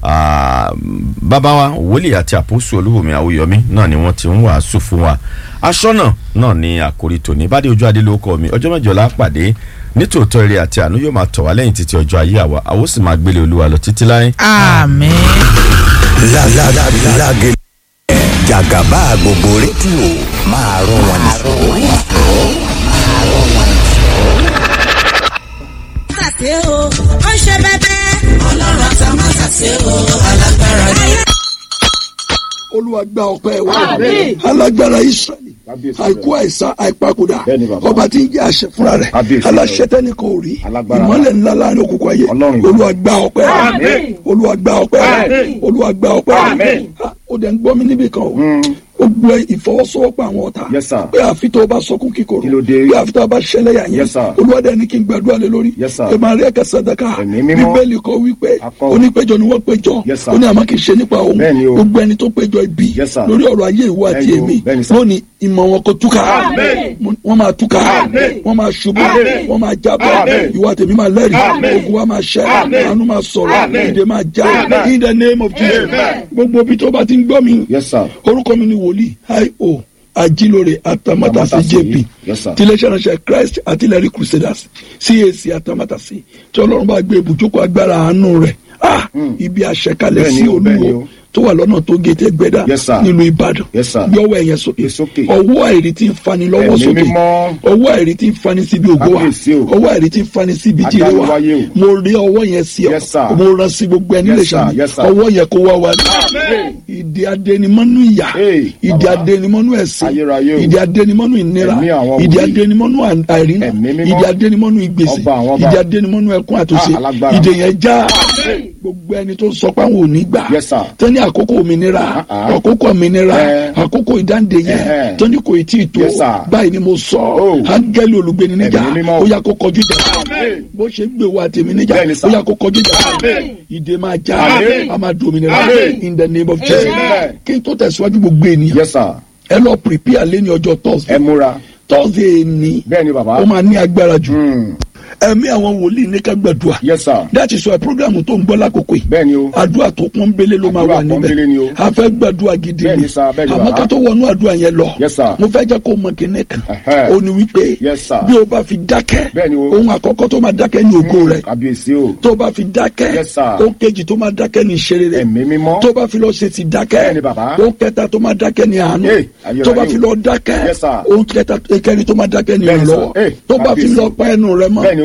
Ah, bàbá wa wòlíì àti àpòsù olúbomi àwòyọmí náà ni wọ́n ti ń wàásù fún wa aṣọ́nà náà ni àkórí tòní bá dé ojú adé lóko mi ọjọ́ mẹ́jọ la pàdé nítòótọ́ eré àti àánú yóò máa tọ̀ wá lẹ́yìn títí ọjọ́ ayé àwa àwọn sì máa gbélé olúwa lọ títí láyé. àmín. lágé jàgàbá gbogbo rédíò máa rọ wọn nìṣó. ṣàṣe o ó ń ṣe bẹbẹ. ọlọ́run àti àmọ́ ṣàṣe o alágbára ni. olúwa gba ọpẹ́ wa alágbára israẹli àìkú àìsàn àìpakùdà ọba tí ń jẹ àṣẹ fúnra rẹ̀ aláṣẹ tẹni kò rí ìmọ́lẹ̀ ńlá láàrin òkùnkùn ayé olúwa gba ọpẹ́ olúwa gba ọpẹ́ olúwa gba ọpẹ́ Ah, ó dẹ̀ ń gbọ́ mi níbì kan o ó gbọ́ ìfọwọ́sowọ́pọ̀ àwọn ọ̀tá Yes, sir. pé àfi tó o bá sọkún kíkorò Kí ló dé? pé àfi tó o bá ṣẹlẹ̀ yà yẹn Yes, sir. olúwa dẹ̀ ní kí n gbàdúrà lé lórí Yes, sir. ẹ máa rí ẹ̀ka sàdákà Ẹ̀mí mímọ́. bíbélì kọ wípé Akọ. onípéjọ ni wọ́n péjọ Yes, sir. ó ní àmọ́ kì í ṣe nípa òun Bẹ́ẹ̀ ni o. gbogbo ẹni tó péjọ ibi Yes, sir. lórí ọ̀rọ̀ ayé ìwọ àti Bẹ́ẹ̀ ni o. èmi Bẹ́ẹ̀ ni, sir. lónìí ìmọ̀ wọn kò túká Amen. Mo- wọ́n máa túká Amen. wọ́n máa ṣubú Amen. wọ́n máa jábọ́ Amen. ìwọ àti èmi máa lẹ́rìí Amen. ogun wa máa ṣẹ́ Amen. àánú máa sọ̀rọ̀ Amen. ìdè máa já Amen. in the name of Jesus Amen. gbogbo ibi tó bá ti ń gbọ́ mi Yes, sir. orúkọ mi ni wòlíì io ajilore atamatasi Atamátàsé. jp Yes, sir. tiléeṣẹ́ ránṣẹ́ christ artillery crusaders cac atamatasi tí ọlọ́run bá gbé ibùjókòó agbára àánú rẹ̀ ah ibi àṣẹkalẹ̀ Bẹ́ẹ̀ni sí o, bẹ́ẹ̀ni olúwo o. tó wà lọ́nà tó gété gbẹ́dá Yes, sir. nílùú ìbàdàn Yes, sir. bí ọwọ́ ẹ̀yẹn sókè Gbé sókè. ọwọ́ àìrí tí ń fani lọ́wọ́ Ẹ̀mí sókè mímọ́. ọwọ́ àìrí tí ń fani síbi ògo wa Kábíyèsí o. ọwọ́ àìrí tí ń fani síbi jíire wa Adániwáyé o. mo rí ọwọ́ yẹn sí ọ Yes, sir. mo rán sí gbogbo ẹni Yes, lè sir. ṣàmì Yes, sir. ọwọ́ yẹn kó wá wa Amen. ìdí adẹnimọ́nú ìyà Hey, ìdí baba. adẹnimọ́nú ẹ̀sìn Ayérayé o. ìdí adẹnimọ́nú ìnira Ẹ̀mí àwọn ìdí wòlíì. adẹnimọ́nú àìrínà Ẹ̀mí mímọ́. ìdí adẹnimọ́nú ìgbèsè Ọba àwọn ọba. ìdí adẹnimọ́nú ẹkún àtúnṣe Ah, alágbára. ìdè yẹn já gbogbo ẹni tó sọ pé àwọn ò ní gbà Yes, sir. tẹ́ni àkókò òmìnira Ah, ah. àkókò òmìnira Eh. àkókò ìdáǹdè yẹn Eh. tẹ́ni kò tí ì tó Yes, sir. báyìí ni mo sọ Oh. áńgẹ́lì olùgbéni níjà Ẹ̀mí mímọ́. ó yá kó kọjú ìjà Amen. bó ṣe gbé wa tèmi níjà Bẹ́ẹ̀ni, sir. ó yá kó kọjú ìjà Amen. ìdè máa já Amen. a máa di òmìnira Amen. in the name of Jesus Amen. kí n tó tẹ̀síwájú gbogbo ènìyàn Yes, sir. ẹ lọ prepare lé ní ọjọ́ Ẹ thursday múra. thursday ni Bẹ́ẹ̀ni bàbá. ó máa ní agbára jù Mm. ẹ̀mí àwọn wòlíì ní ká gbàdúrà Yes, sir. that is why program tó ń gbọ́ lákòókò yìí Bẹ́ẹ̀ni o. àdúrà tó pọ́n bélé ló máa Àdúrà wà pọ́nbélé ni o. níbẹ̀ a fẹ́ gbàdúrà gidi Bẹ́ẹ̀ni ni sir, bẹ́ẹ̀ni àmọ́ bàbá. ká tó wọnú àdúrà yẹn lọ Yes, sir. mo fẹ́ jẹ́ kó mọ kíní kan Ẹ̀hẹ́. ó ní wípé Yes, sir. bí o bá fi dákẹ́ Bẹ́ẹ̀ni o. ohun àkọ́kọ́ tó máa dákẹ́ ní ògo rẹ̀ Kábíyèsí o. tó bá fi dákẹ́ Yes, sir. ó kejì tó máa dákẹ́ ní ìṣeré rẹ̀ Ẹ̀mí mímọ́. tó bá fi lọ ṣe ti dákẹ́ Bẹ́ẹ̀ni, bàbá. ó kẹta tó máa dákẹ́ ní àánú Hey, ayérayé tó bá o. fi lọ dákẹ́ Yes, sir. ó kẹta kẹrin tó máa dákẹ́ ní Bẹ́ẹ̀ni, sir. ìrànlọ́wọ́ Hey, tó bá fi kábíyèsí. lọ pa ẹnu rẹ̀ mọ́ Bẹ́ẹ̀ni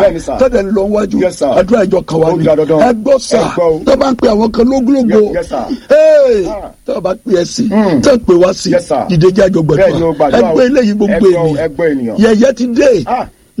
Bẹ́ẹ̀ni, sir. tọ́jà ń lọ wájú Yes, sir. àdúrà ìjọ kan wá Ó ní ga dandan. ẹ gbọ́ sà Ẹ gbọ́ o. tó bá ń pe àwọn kan lógúnlógó Yes, yes, sir. Hey! Ah. tó bá pe ẹ sí Mm. tó pè wá sí Yes, sir. ìdíje àjọ Bẹ́ẹ̀ni o, gbàdúrà gbàdúrà o. ẹgbẹ́ eléyìí gbogbo Ẹ gbọ́ o, ènìyàn ẹ gbọ́ ènìyàn. yẹ̀yẹ́ ti dé Ah.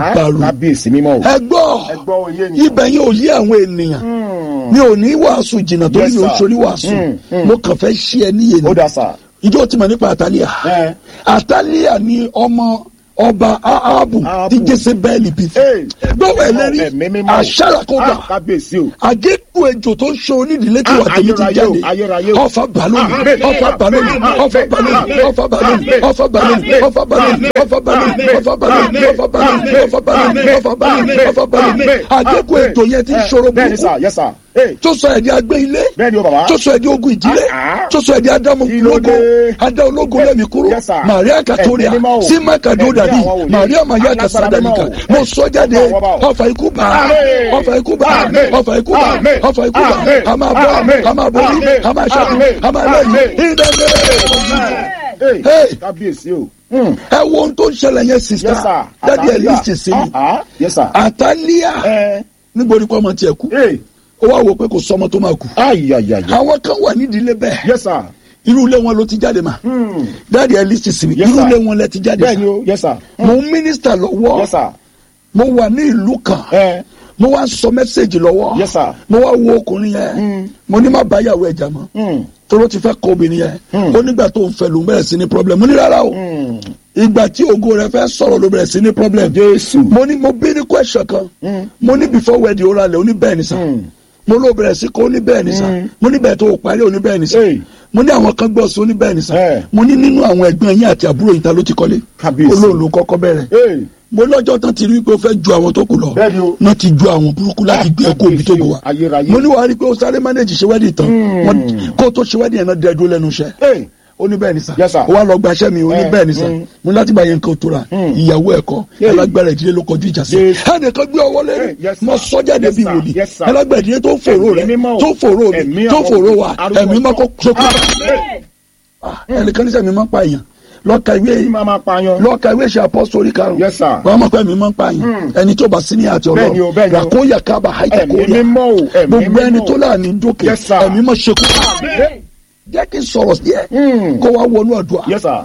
dàrú kábíyèsí mímọ́ o. ẹ gbọ́ ẹ gbọ́ oyé ni. ibẹ̀ yẹn ò yí àwọn ènìyàn mi ò ní wàásù jìnnà torí Yes, mi ò sir. sórí wàásù Mm, mm. mo kàn fẹ́ ṣí ẹ níyè ó ni dá sà. ìjọ tí mo nípa àtàlíà Ẹ. àtàlíà ni ọmọ ọba ahabu Ahabu. tí jésébẹ́ẹ̀lì bí Hey, fún gbọ́wọ́ ẹ̀mí ẹlẹ́rìí mímọ́. àṣàràkọ́gbà Ah, kábíyèsí o. àgékù ejò tó ń ṣe onídìílé tí Ah, wà tèmi ti ayérayé o, jáde ayérayé o. ọfà balóni Amen. ọfà balóni Amen. ọfà balóni Amen. ọfà balóni Amen. ọfà balóni Amen. ọfà balóni ọfà balóni Amen. ọfà balóni Amen. ọfà balóni Amen. ọfà balóni Amen. ọfà balóni Amen. ọfà balóni Amen. àgékù Amen. ejò yẹn ti ń Eh, ṣòro bẹ́ẹ̀ni sà burúkú yes sà. Hey, tó sọ ẹ̀dí agbé ilé bẹ́ẹ̀ni o bàbá. tó sọ ẹ̀dí ogun ìdílé Ah, ah. tó sọ ẹ̀dí adamu Kí ló ológo dé? adá ológo lẹ́mi kúrò Yes, sir. maria katoria Ẹ̀mí mímọ́ o. sima kado Ẹ̀mí dadi àwọn wòlíì. maria maya Alágbára kasadalika mímọ́ o. mo sọ jáde Ọba, ọba o. ọfà ikú bá Amen. ọfà ikú bá Amen. ọfà ikú bá Amen. ọfà ikú bá Amen. a máa bọ́ Amen. a máa borí Amen. a máa ṣẹ́gun Amen. a máa lẹ́yìn Amen. ìdẹ́gbẹ́. Hey, Hey. kábíyèsí o. Hmm. ẹ wo ohun tó ń ṣẹlẹ̀ yẹn Yes sir. sista dadi ẹ Àtàlíà. lísì sí Ah, mi ah. Yes sir. àtàlíà Ẹ. níbo ni kò ọmọ tiẹ̀ kú Hey. ó wá wò pé kò sọmọ tó máa kú Ayayaya. àwọn kan wà nídìílé bẹ́ẹ̀ Yes sir. irú ilé wọn ló ti jáde mà Hmm. dáàdi ẹ lísì sí mi Yes, irú sir. ilé wọn lẹ ti jáde Bẹ́ẹ̀ni o. Yes sir. mo ń mínísítà lọ́wọ́ Yes sir. mo wà ní ìlú kan Ẹ. mo wá ń sọ mẹ́sẹ̀gì lọ́wọ́ Yes, sir. mo wá wo ọkùnrin yẹn Mm. mo ní má báyàwó ẹ̀jà mọ́ Hmm. tóró ti fẹ́ kọ obìnrin yẹn Mm. ó nígbà tó ń fẹ́ ló ń bẹ̀rẹ̀ sí ní problem mo ní rárá o Hmm. ìgbà tí ògo rẹ fẹ́ sọ̀rọ̀ ló bẹ̀rẹ̀ sí ní problem Jésù. mo ní mo bí ní question kan Mm. mo ní before wedding ó ra lẹ̀ ó ní bẹ́ẹ̀ ni sà Mm. mo ló bẹ̀rẹ̀ sí kó ó ní bẹ́ẹ̀ ni sà Mm. mo ní bẹ́ẹ̀ tó o parí ó ní bẹ́ẹ̀ ni sà Hey. mo ní àwọn kan gbọ́ sí ó ní bẹ́ẹ̀ ni sà Eh. mo ní nínú àwọn ẹ̀gbọ́n yín àti àbúrò yín ta ló ti kọ́lé Kábíyèsí. olóòlù ló kọ́kọ́ bẹ̀rẹ̀ Hey. mo lọ́jọ́ tán ti rí i pé ó fẹ́ ju àwọn tó kù lọ Bẹ́ẹ̀ni o. náà ti ju àwọn burúkú láti gbé ẹkọ òbí tó bù wá Ayérayé. mo ní wàá rí i pé ó sáré manage ṣe wedding tán Mm. Wọ́n- kó o tó ṣe wedding yẹn náà dẹ́ dúró lẹ́nu iṣẹ́ Hey. ó ní bẹ́ẹ̀ ni sà Yes, sir. ó wá lọ gbaṣẹ́ mi ó ní Eh, bẹ́ẹ̀ ni sà mm. mo ní láti bá yẹn nǹkan tó ra Mm. ìyàwó ẹ̀kọ́ Yeah. ẹlágbára ìdílé ló kọjú ìjà sí Yes. ẹnìkan gbé ọwọ́ lẹ́nu Eh, yes, mo sir. sọ jáde Yes, bí sir. wòlíì Yes, sir. ẹlágbára ìdílé tó ń fòró rẹ Ẹ̀mí mímọ́ o. tó ń fòró Ẹ̀mí mi tó ń àwọn fòró wa arúgbó ẹ̀mí mọ́ kó sókè Amen. ẹnìkan ní sẹ́mi máa ń pa èèyàn lọ́ka ìwé Kí máa máa pààyàn. lọ́ka ìwé ṣe apọ́sítórì karùn-ún Yes, sir. wọ́n mọ̀ pé mi máa ń pa èèyàn ẹni tó bá sí ní àti Bẹ́ẹ̀ni o, bẹ́ẹ̀ni o. ràkóyà kábà haita Ẹ̀mí kóyà mímọ́ o. Ẹ̀mí gbogbo ẹni mímọ́ o. tó láàánú dókè Yes, sir. ẹ̀mí mọ̀ ṣekú Amen. jẹ́ kí n sọ̀rọ̀ díẹ̀ Mm. kó wá wọnú àdúrà Yes sir.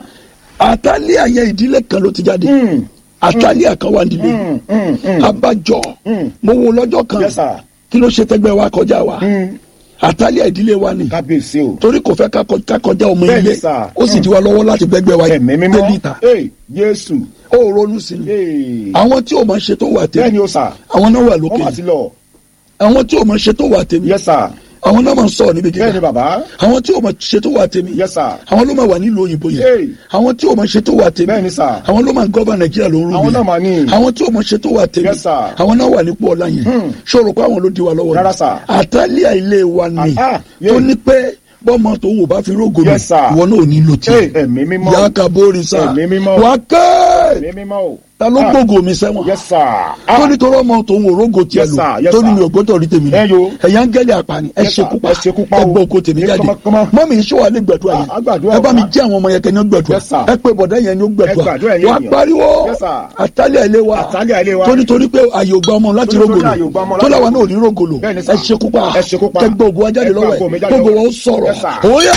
àtàlíà yẹn ìdílé kan ló ti jáde Mm. àtàlíà kan wà nílé Mm. Mm. Mm. abájọ Mm. mo wo lọ́jọ́ kan Yes sir. kí ló ṣe tẹ́gbẹ́ wa kọjá wa Mm. àtàlíà ìdílé wa ni Kábíyèsí o. torí kò fẹ́ ká kọ- ká kọjá ọmọ Bẹ́ẹ̀ni, ilé sir. ó sì di wa lọ́wọ́ láti gbẹ́gbẹ́ wa Ẹ̀mí mímọ́. délítà Hey. Jésù. ó ronú sí ni Hey. àwọn tí ò máa ṣe tó wà Bẹ́ẹ̀ni tèmi o sà. àwọn náà wà Wọ́n lókè mà ti lọ. àwọn tí ò máa ṣe tó wà tèmi Yes sir. àwọn náà máa ń sọ̀rọ̀ níbi Bẹ́ẹ̀ni gíga bàbá. àwọn tí ò máa ṣe tó wà tèmi Yes sir. àwọn ló máa wà nílùú òyìnbó Hey. yẹn àwọn tí ò máa ṣe tó wà tèmi Bẹ́ẹ̀ni sà. àwọn ló máa ń gọ́bà nàìjíríà ló ń rú Àwọn náà mà ní. àwọn tí ò máa ṣe tó wà tèmi Yes, sir. àwọn náà wà nípò ọ̀la yẹn Hmm. ṣòro pé àwọn ló di wa lọ́wọ́ Rárá, sir. àtàlíà ilé wa ni Ah, ah, yeah. tó ní pé bọ́mọ tó wò bá fi rógò mi Yes, sir. ìwọ náà ò ní lò Hey. tí Ẹ̀mí mímọ́. yà á ka bóri sá Ẹ̀mí mímọ́. wà á kẹ́ Ẹ̀mí mímọ́ o. ta ló Ah. gbógo mi sẹ́wọ̀n Yes sir. tó Ah. nítorí ọmọ tó ń wo rógò tiẹ̀ Yes, lò sir. Yes, tó ní sir. mi ò gbọ́dọ̀ rí tèmi Ẹ yo. ẹ̀yà ń gẹ́lẹ̀ àpàní ẹ Yes, sir. ṣekú pa Ẹ ṣekú pa ẹ o. gbọ́ oko tèmi Ẹ jáde kọ́mọ- kọ́mọ. mọ́mí iṣẹ́ wa lè gbẹ̀dúrà Ah, yẹn á gbàdúrà ẹ bá mi wa. jẹ́ àwọn ọmọ yẹn kẹ́ni ó gbẹ̀dúrà Yes, sir. ẹ pé bọ̀dá yẹn ni ó Ẹ gbàdúrà gbẹ̀dúrà ẹ̀yin wà á ènìyàn. pariwo Yes, sir. àtàlẹ̀ ilé wa Àtàlẹ̀ ilé wa. tó nítorí pé àyè ò gba ọmọ láti Tó nítorí rógòlò àyè ò gba ọmọ tó láti láwa náà ò rógòlò. ní rógòlò Bẹ́ẹ̀ni, sir. ẹ ṣekú pa Ẹ ṣekú pa. kẹgbẹ́ ògùn wa jáde Ẹ gba lọ́wọ́ ẹ̀ ògo mi jáde gbogbo lọ́wọ́. wọn ó sọ̀rọ̀ Yes, sir. òun yà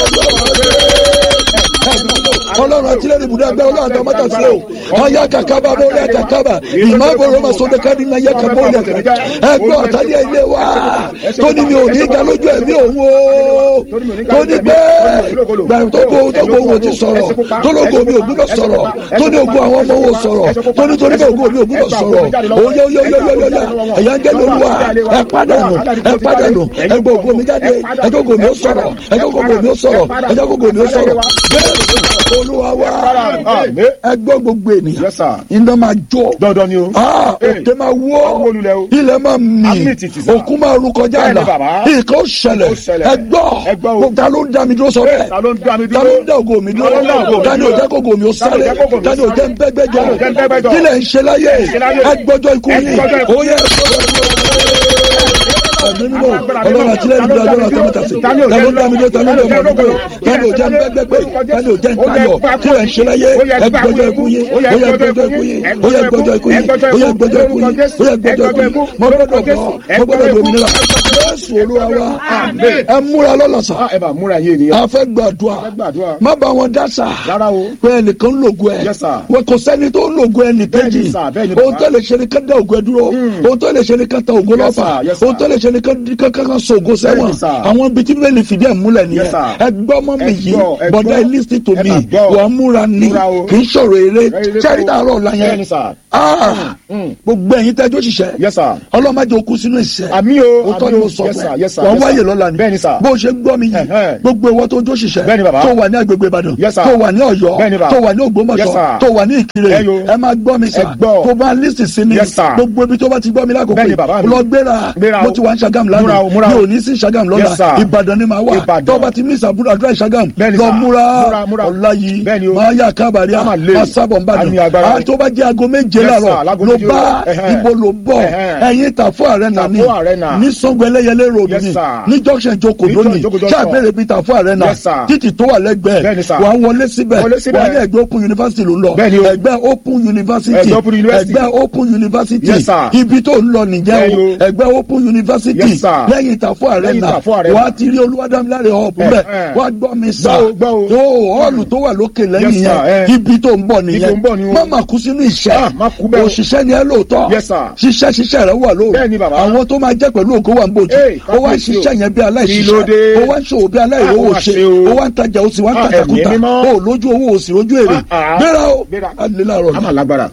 ọlọ́run àtìlẹ́yìn ibùdó agbára ọlọ́run àti ọmọ tàṣí o ọyá kàkàbà bọ́ọ̀lì àkàkàbà ìmọ̀ àbọ̀rọ̀ ọmọ sọdẹ káàdì náà yẹ kàbọ̀ ọ̀lẹ̀ kàkà ẹgbẹ́ ọ̀tàlẹ̀ ilé wa tó ní mi ò ní ga lójú ẹ̀mí òun o tó ní bẹ́ẹ̀ gbàrú tó kó tó kó òun ò ti sọ̀rọ̀ tó lóko mi ò gbúdọ̀ sọ̀rọ̀ tó ní ogun àwọn ọmọ òun sọ̀rọ̀ tó ní torí bẹ́ẹ̀ ogun mi ò gbúdọ̀ sọ̀rọ̀ oyè oyè oyè oyè oyè ẹ̀yà ń gẹ́ lóluwà ẹ pàdánù ẹ pàdánù ẹ gbọ́ ogun mi jáde ẹ jẹ́ ogun mi ó sọ̀rọ̀ ẹ jẹ́ ogun mi ó sọ̀rọ̀ ẹ jẹ́ ogun mi ó sọ̀rọ̀ bẹ́ẹ̀ olúwa wa Àmín. ẹ gbọ́ gbogbo ènìyàn Yes, sir. iná máa jó Dandan ni o. Ah, Hey. òkè máa Àwọn wó olùlẹ̀ o. ilẹ̀ máa mì Àmì tìtì sá. òkú máa ru kọjá Bẹ́ẹ̀ni, àlà bàbá. nǹkan ó ṣẹlẹ̀ Ó ṣẹlẹ̀. ẹ gbọ́ Ẹ gbọ́ o. Gbogbo ta ló ń dá mi dúró sọ bẹ́ẹ̀ Ta ló ń dá mi dúró? ta ló ń dá ògo mi dúró Ta ló ń dá ògo mi ta ni ò dúró? jẹ́ kó ògo mi ó Ta ni ò sáré jẹ́ kó ògo mi ta ni ò jẹ́ ń bẹ́gbẹ́ jọ Ta ni ò jẹ́ ń bẹ́gbẹ́ jọ? kí lẹ̀ ń ṣe láyé ṣe láyé? ẹ gbọ́jọ́ ikú Ẹ yìí gbọ́jọ́ ikú. ó yẹ ẹ gbọ́jọ́ ikú ẹ̀mí mímọ́ ọlọ́run àtìlẹ́yìn ìdúró ọjọ́ àti mẹ́ta sí ta ló ń dá mi dúró ta ló ń dá mi dúró ta ni ò jẹ́ ń bẹ́gbẹ́ pé ta ni ò jẹ́ ń tayọ̀ kí lẹ̀ ń ṣe láyé ẹ gbọ́jọ́ ikú yìí ó yẹ gbọ́jọ́ ikú yìí ó yẹ gbọ́jọ́ ikú yìí ó yẹ gbọ́jọ́ ikú yìí ó yẹ gbọ́jọ́ ikú yìí mo gbọ́dọ̀ bọ́ mo gbọ́dọ̀ dominira jésù olúwa wa Àmín. ẹ múra lọ́lọ́sà Ah, ẹ bá múra yé ènìyàn. a fẹ́ gbàdúrà Ẹ gbàdúrà. má bá wọn dá sà Rárá o. pé ẹnìkan ń lògùn ẹ Yes, sir. wọn kò sẹ́ni tó ń lògùn ẹnì kejì Bẹ́ẹ̀ni, sir. Bẹ́ẹ̀ni, ohun bàbá. tó lè ṣe ni ká dá ògùn ẹ dúró ohun tó lè ṣe ni ká ta ògùn Yes, lọ́fà sir. Yes, sir. ohun tó lè ṣe ni ká ká ká so ògùn sẹ́wọ̀n Bẹ́ẹ̀ni, sir. àwọn ibi tí bẹ́ẹ̀ lè fìdí ẹ̀ múlẹ̀ nìyẹn Yes, sir. ẹ gbọ́ mọ́ mi Ẹ yìí gbọ́, ẹ bọ̀dá gbọ́. ẹ listen to Ẹ me máa gbọ́. wàá múra ni Múra o. kì í ṣòro eré Eré sẹ́rí kọ́. tààrọ̀ ọ̀la yẹn Bẹ́ẹ̀ni, sir. Ah, Mm. gbogbo ẹ̀yin tẹ́jọ́ ṣiṣẹ́ Yes, sir. ọlọ́mọdé okú sínú ìṣẹ́ Àmì o, òótọ́ àmì ni o. mo sọ Yes, fún sir. ẹ Yes, sir. wọ́n Yes, wáyè sir. lọ́la ni Bẹ́ẹ̀ni, sir. bó o ṣe gbọ́ mi yìí Ẹ̀hẹ́n. gbogbo ìwọ tó jó ṣiṣẹ́ Bẹ́ẹ̀ni, bàbá. tó wà ní agbègbè Ìbàdàn Yes, sir. tó wà ní Ọ̀yọ́ Bẹ́ẹ̀ni, bàbá. tó wà ní Yes, Ògbómọ̀ṣọ́ sir. tó wà ní Ìkirè Ẹ yo. ẹ máa gbọ́ mi sà Ẹ gbọ́. tó bá lísì sí mi Yes, sir. gbogbo ibi tó bá ti gbọ́ mi lákòókò Bẹ́ẹ̀ni, bàbá mi. lọ gbéra Gbéra o. mo ti wà ní Ṣàgámù Múra lánàá o, múra mi o. ò ní sí Ṣàgámù Yes, lọ́la sir. Ìbàdàn ni màá wà Ìbàdàn. tó bá ti mí ìsàbúrò àdúrà Ṣàgámù Bẹ́ẹ̀ni, lọ sir. múra Múra, múra. ọ̀la yìí Bẹ́ẹ̀ni o. máa yà kábàárì Á máa lé. máa sábọ̀ ń Á ní bàdàn agbára. tó bá jẹ́ aago méje Yes, sir. láàárọ̀ Láago ló méje bá o. Ẹ̀hẹ́n. ibo ló bọ̀ Ẹ̀hẹ́n. ẹ̀yin Tàfó Arena ni Tàfó Arena. ní Sango Ẹlẹ́yẹlé road Yes, ni sir. ní junction Joko Ní lónìí Joko ṣé junction. àbẹ̀rẹ̀ bíi Tàfó Arena Yes, sir. títì tó wà lẹ́gbẹ̀ẹ́ Bẹ́ẹ̀ni, sir. wà á wọlé síbẹ̀ Wọlé síbẹ̀. wà á ní ẹgbẹ́ Open University ló ń lọ Bẹ́ẹ̀ni o. ẹgbẹ́ Open University Ẹgbẹ́ Open University. ẹgbẹ́ Open University Yes, sir. ibi tó ń lọ nìjẹ́ Bẹ́ẹ̀ni o o. ẹgbẹ́ Open University Yes, sir. lẹ́yìn Tàfó Arena Tàfó Arena. wà á ti rí Olúwadámiláre hub bẹ́ẹ̀ Ẹ̀hẹ́n. wà á gbọ́ mi sá Gbọ́ o, gbọ́ o. tó họ́ọ̀lù tó wà lókè lẹ́yìn Yes, sir. yẹn Eh. ibi tó ń bọ̀ Ibi tó ń bọ̀ ni nìyẹn o. má má kú sínú ìṣẹ́ Ah, má kú bẹ́ẹ̀ o. òṣìṣẹ́ ni ẹ lóòótọ́ Yes, sir. ṣiṣẹ́ ṣiṣẹ́ rẹ wà lóòótọ́ Bẹ́ẹ̀ni, bàbá. àwọn tó máa jẹ́ pẹ̀lú ògo wà ń bòjú Hey, ó wá ń kábíyèsí o. ṣiṣẹ́ yẹn bí Kí ló aláìṣiṣẹ́ dé? ó wá ń ṣòwò bí aláìrówó Ah, ó wá ṣe ṣe o. ó wá ń tajà ó sì wá ń Ah, tàjàkúta ẹ̀mí mímọ́. ó lójú owó ó sì lójú èrè Ah, ah. gbéra ó Gbéra. a lè láàárọ̀ A máa ni lágbára.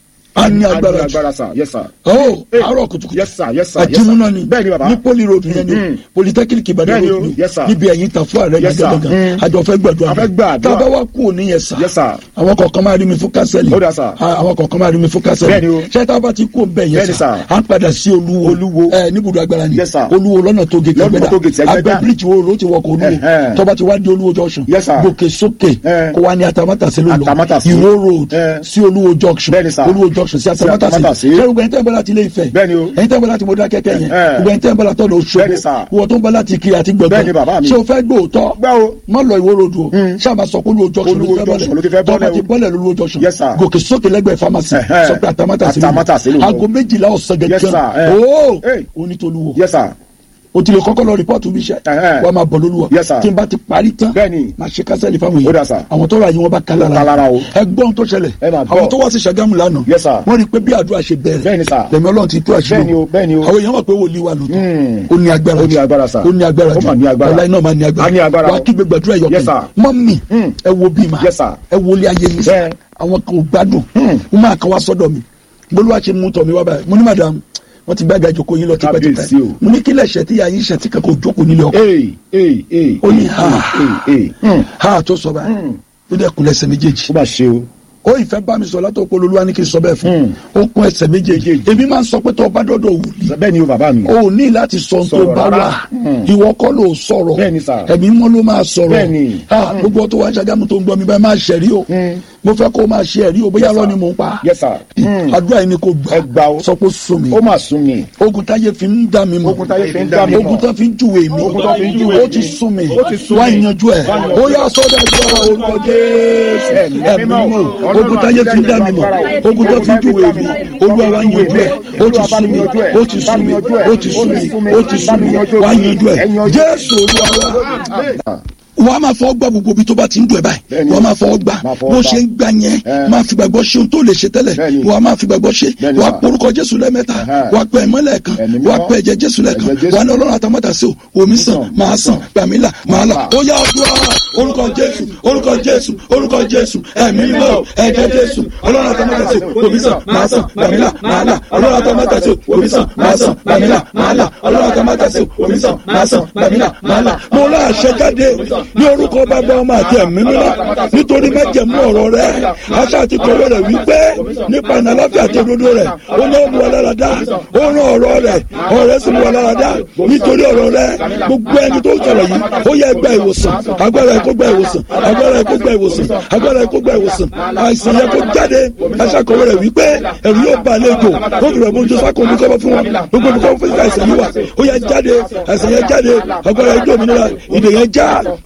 a ní A agbára ní jù agbára sir. Yes, sir. ó Hey. àárọ̀ kùtùkùtù Yes, sir. Yes, sir. Yes, sir. àjẹmúná ni Bẹ́ẹ̀ni, bàbá. ní poli road yẹn ni Mm. polytechnic Ìbàdàn Bẹ́ẹ̀ni road o. ni Yes, sir. níbi ẹ̀yìn Tàfó Arena Yes, sir. gẹ́gẹ́ Mm. àjọ fẹ́ gbàdúrà A fẹ́ gbàdúrà. tá a bá wá kú òní yẹn sà Yes, sir. àwọn kọ̀ọ̀kan máa rí mi fún kásẹ̀lì Ó dà, sir. Ah, àwọn kọ̀ọ̀kan máa rí mi fún kásẹ̀lì Bẹ́ẹ̀ni o. ṣé tá a bá ti kú òǹbẹ̀ yẹn Bẹ́ẹ̀ni, sà sir. à ń padà sí olúwo Olúwo. ẹ níbùdó agbára ni Yes, sir. olúwo lọ́nà tó gègé Lọ́nà tó gègé agbẹ́ Ẹgbẹ́dá. bíríìjì wo ló ti wọkọ̀ olúwo Ẹ̀hẹ́n. tọ́ba ti wá di olúwo junction Yes, sir. gòkè sókè Eh. kó wá ní atamátàsí ló lọ Atamátàsí. ìwó road Eh. sí olúwo junction Bẹ́ẹ̀ni, sir. olúwo junction sí atamátàsí Atamátàsí. ṣé gbogbo ẹni tẹ́ ń bọ́ láti ilé Ifẹ̀ Bẹ́ẹ̀ni o. ẹni tẹ́ ń bọ́ láti Mọdákẹ́kẹ́ yẹn Eh. gbogbo ẹni tẹ́ ń bọ́ láti ọ̀nà Òṣogbo Bẹ́ẹ̀ni, sir. wọ́n tó ń bọ́ láti Ìkirè àti Bẹ́ẹ̀ni, bàbá Gbọ̀ngàn mi. ṣé o fẹ́ gbóòótọ́ Gbá o. má lọ ìwó road o ṣáà máa sọ pé olúwo junction Olúwo junction ló ti fẹ́ tọ́ba bọ́lẹ̀ ti o. bọ́lẹ̀ lólúwo junction Yes, sir. gòkè sókè lẹ́gbẹ̀ẹ́ pharmacy Ẹ̀hẹ́n. sọ pé atamátàsí ló lọ. Atamátàsí ló lọ. aago méjìlá ọ̀sán Yes, gẹ́gẹ́ sir. Eh. ooo Hey. onítolúwo Yes, sir. o ti lè kọ́kọ́ lọ rìpọ́ọ̀tù bí iṣẹ́ Ẹ̀hẹ́n. wọ́n máa bọ̀ lólúwa Yes, sir. tí n bá ti parí tán Bẹ́ẹ̀ni. máa ṣe kásẹ̀lì fáwọn Ó dà, èèyàn sir. àwọn tó ra yìí wọ́n bá kálá Ó kálára o. ẹgbọ́n tó ṣẹlẹ̀ Ẹ máa gbọ́. àwọn tó wá sí Ṣàgámù lánàá Yes, sir. wọ́n rí i pé bí àdúrà ṣe bẹ̀rẹ̀ Bẹ́ẹ̀ni, sir. lẹ́mí ọlọ́run ti tú àṣírí Bẹ́ẹ̀ni o, bẹ́ẹ̀ni o. àwọn èèyàn mọ̀ pé wòlíì wà lóòótọ́ Hmm. ó ní agbára Ó ní agbára, sir. ó ní agbára Ó mà ní agbára. ọ̀la iná máa ní agbára A ní agbára wàá o. kígbe gbàdúrà ẹ̀yọ̀ Yes, kan sir. mọ́mì Hmm. ẹ wo bí ma Yes, sir. ẹ wo ilé ayé yìí Bẹ́ẹ̀. àwọn kan ò gbádùn Hmm. wọ́n máa kàn wá sọ́dọ̀ mi gbólúwà ṣe mú tọ̀ mi wá báyìí mo ní madam wọ́n ti gbága ìjókòó yín lọ Kábíyèsí tipẹ́tipẹ́ o. mo ní kílẹ̀ ṣẹ̀ tí yà yín ṣẹ̀ tí kankan ò jókòó nílé ọkọ Ee, ee, ee. ó ní ha Ee, ee. Hmm. ha tó sọ báyìí Hmm. ó dẹ̀ kun ẹsẹ̀ méjèèjì Ó bá ṣe o. ó ìfẹ́ bá mi sọ látọ̀ pé olúwa ní kí n sọ bẹ́ẹ̀ fún Hmm. ó kun ẹsẹ̀ méjèèjì Méjèèjì. èmi máa ń sọ pé tó o bá dọ́dọ̀ wòlíì Bẹ́ẹ̀ni o, bàbá mi. o ní láti sọ ohun tó Sọ̀rọ̀ bá rárá. wà Hmm. ìwọ kọ́ ló sọ̀rọ̀ Bẹ́ẹ̀ni, sir. ẹ̀mí mọ́ ló máa sọ̀rọ̀ Bẹ́ẹ̀ni. Ah, gbogbo ọtọ wa ń ṣàgámù tó ń gbọ́ mi báyìí máa ṣẹ̀rí o Hmm. mo fẹ́ kó o máa ṣe ẹ̀rí o bóyá Yes, lọ sir. ni mò ń pa Yes, sir. Hmm. àdúrà yìí ni kò Ẹ gbà o. gbà sọ pé ó sùn mí Ó mà sún mi. ogun táyé fi ń dá mi mọ̀ Ogun táyé fi ń dá mi mọ̀. ogun tó fi ń júwe mi Ogun tó fi ń júwe ó mi. ti sún mi Ó ti sún wá mi. yanjú ẹ̀ Wá yanjú ó yà sọ́dọ̀ ẹ̀jẹ̀ orúkọ Jésù Ẹ̀mí ẹ̀mí mímọ́. mímọ́ ogun táyé fi ń dá mi mọ̀ ogun tó fi ń júwe mi olúwa wá yanjú ẹ̀ ó ti sún mi ó ti sún mi ó ti sún mi ó ti sún mi wá yanjú ẹ̀ Jésù olúwa wá wọ́n á máa fọwọ́ gbà gbogbo ibi tó bá ti ń dùn ẹ̀ báyìí Bẹ́ẹ̀ni. wọ́n á máa fọwọ́ gbà Máa fọwọ́ bó gbà. ṣe ń gbà yẹn Ẹ. máa fi gbàgbọ́ ṣe ohun tó lè ṣe tẹ́lẹ̀ Bẹ́ẹ̀ni. wọ́n á máa fi gbàgbọ́ ṣe Bẹ́ẹ̀ni, wọ́n á sà. porúkọ Jésù lẹ́ẹ̀mẹ́ta Ẹ̀hẹ́. wọ́n á pẹ́ ẹ̀mọ́ lẹ́ẹ̀kan Ẹ̀mí wọ́n á mímọ́. pẹ́ ẹ̀jẹ̀ Jésù lẹ́ẹ̀kan Ẹ̀jẹ̀ Jésù. wọ́n á ní ọlọ́run àtàmọ́tà sí o omi sàn máa sàn gbàmílà máa là ó yá ọdún orúkọ Jésù orúkọ Jésù orúkọ Jésù ẹ̀mí mímọ́ ẹ̀jẹ̀ Jésù ọlọ́run àtàmọ́tà sí o omi sàn máa sàn gbàmílà máa là ọlọ́run àtàmọ́tà sí o omi sàn máa sàn gbàmílà máa là ọlọ́run àtàmọ́tà sí o omi sàn máa sàn gbàmílà máa là mo lá àṣẹ jáde ní orúkọ bàbá ọmọ àti ẹ̀mí mímọ́ nítorí májẹ̀mú ọ̀rọ̀ rẹ̀ aṣá àti kọ̀wé rẹ̀ wípé nípa ìnà aláfíà àti òdodo rẹ̀ ó ní ó mú wa lára dá ó rán ọ̀rọ̀ rẹ̀ ọ̀rọ̀ rẹ̀ sì mú wa lára dá nítorí ọ̀rọ̀ rẹ̀ gbogbo ẹni tó ń sọ̀rọ̀ yìí ó yẹ gba ìwòsàn agbára ẹ̀ kó gba ìwòsàn agbára ẹ̀ kó gba ìwòsàn agbára ẹ̀ kó gba ìwòsàn àìsàn yẹ kó jáde aṣá kọ̀wé rẹ̀ wípé ẹ̀rù yóò bá àlejò ó fi rẹ̀ mú ojú sákò ní kọ́bọ̀ fún wọn gbogbo ibi kọ́bọ̀ fún àìsàn yìí wà ó yẹ jáde àìsàn yẹn jáde agbára ẹ̀ jó òmìnira ìdè yẹn já ó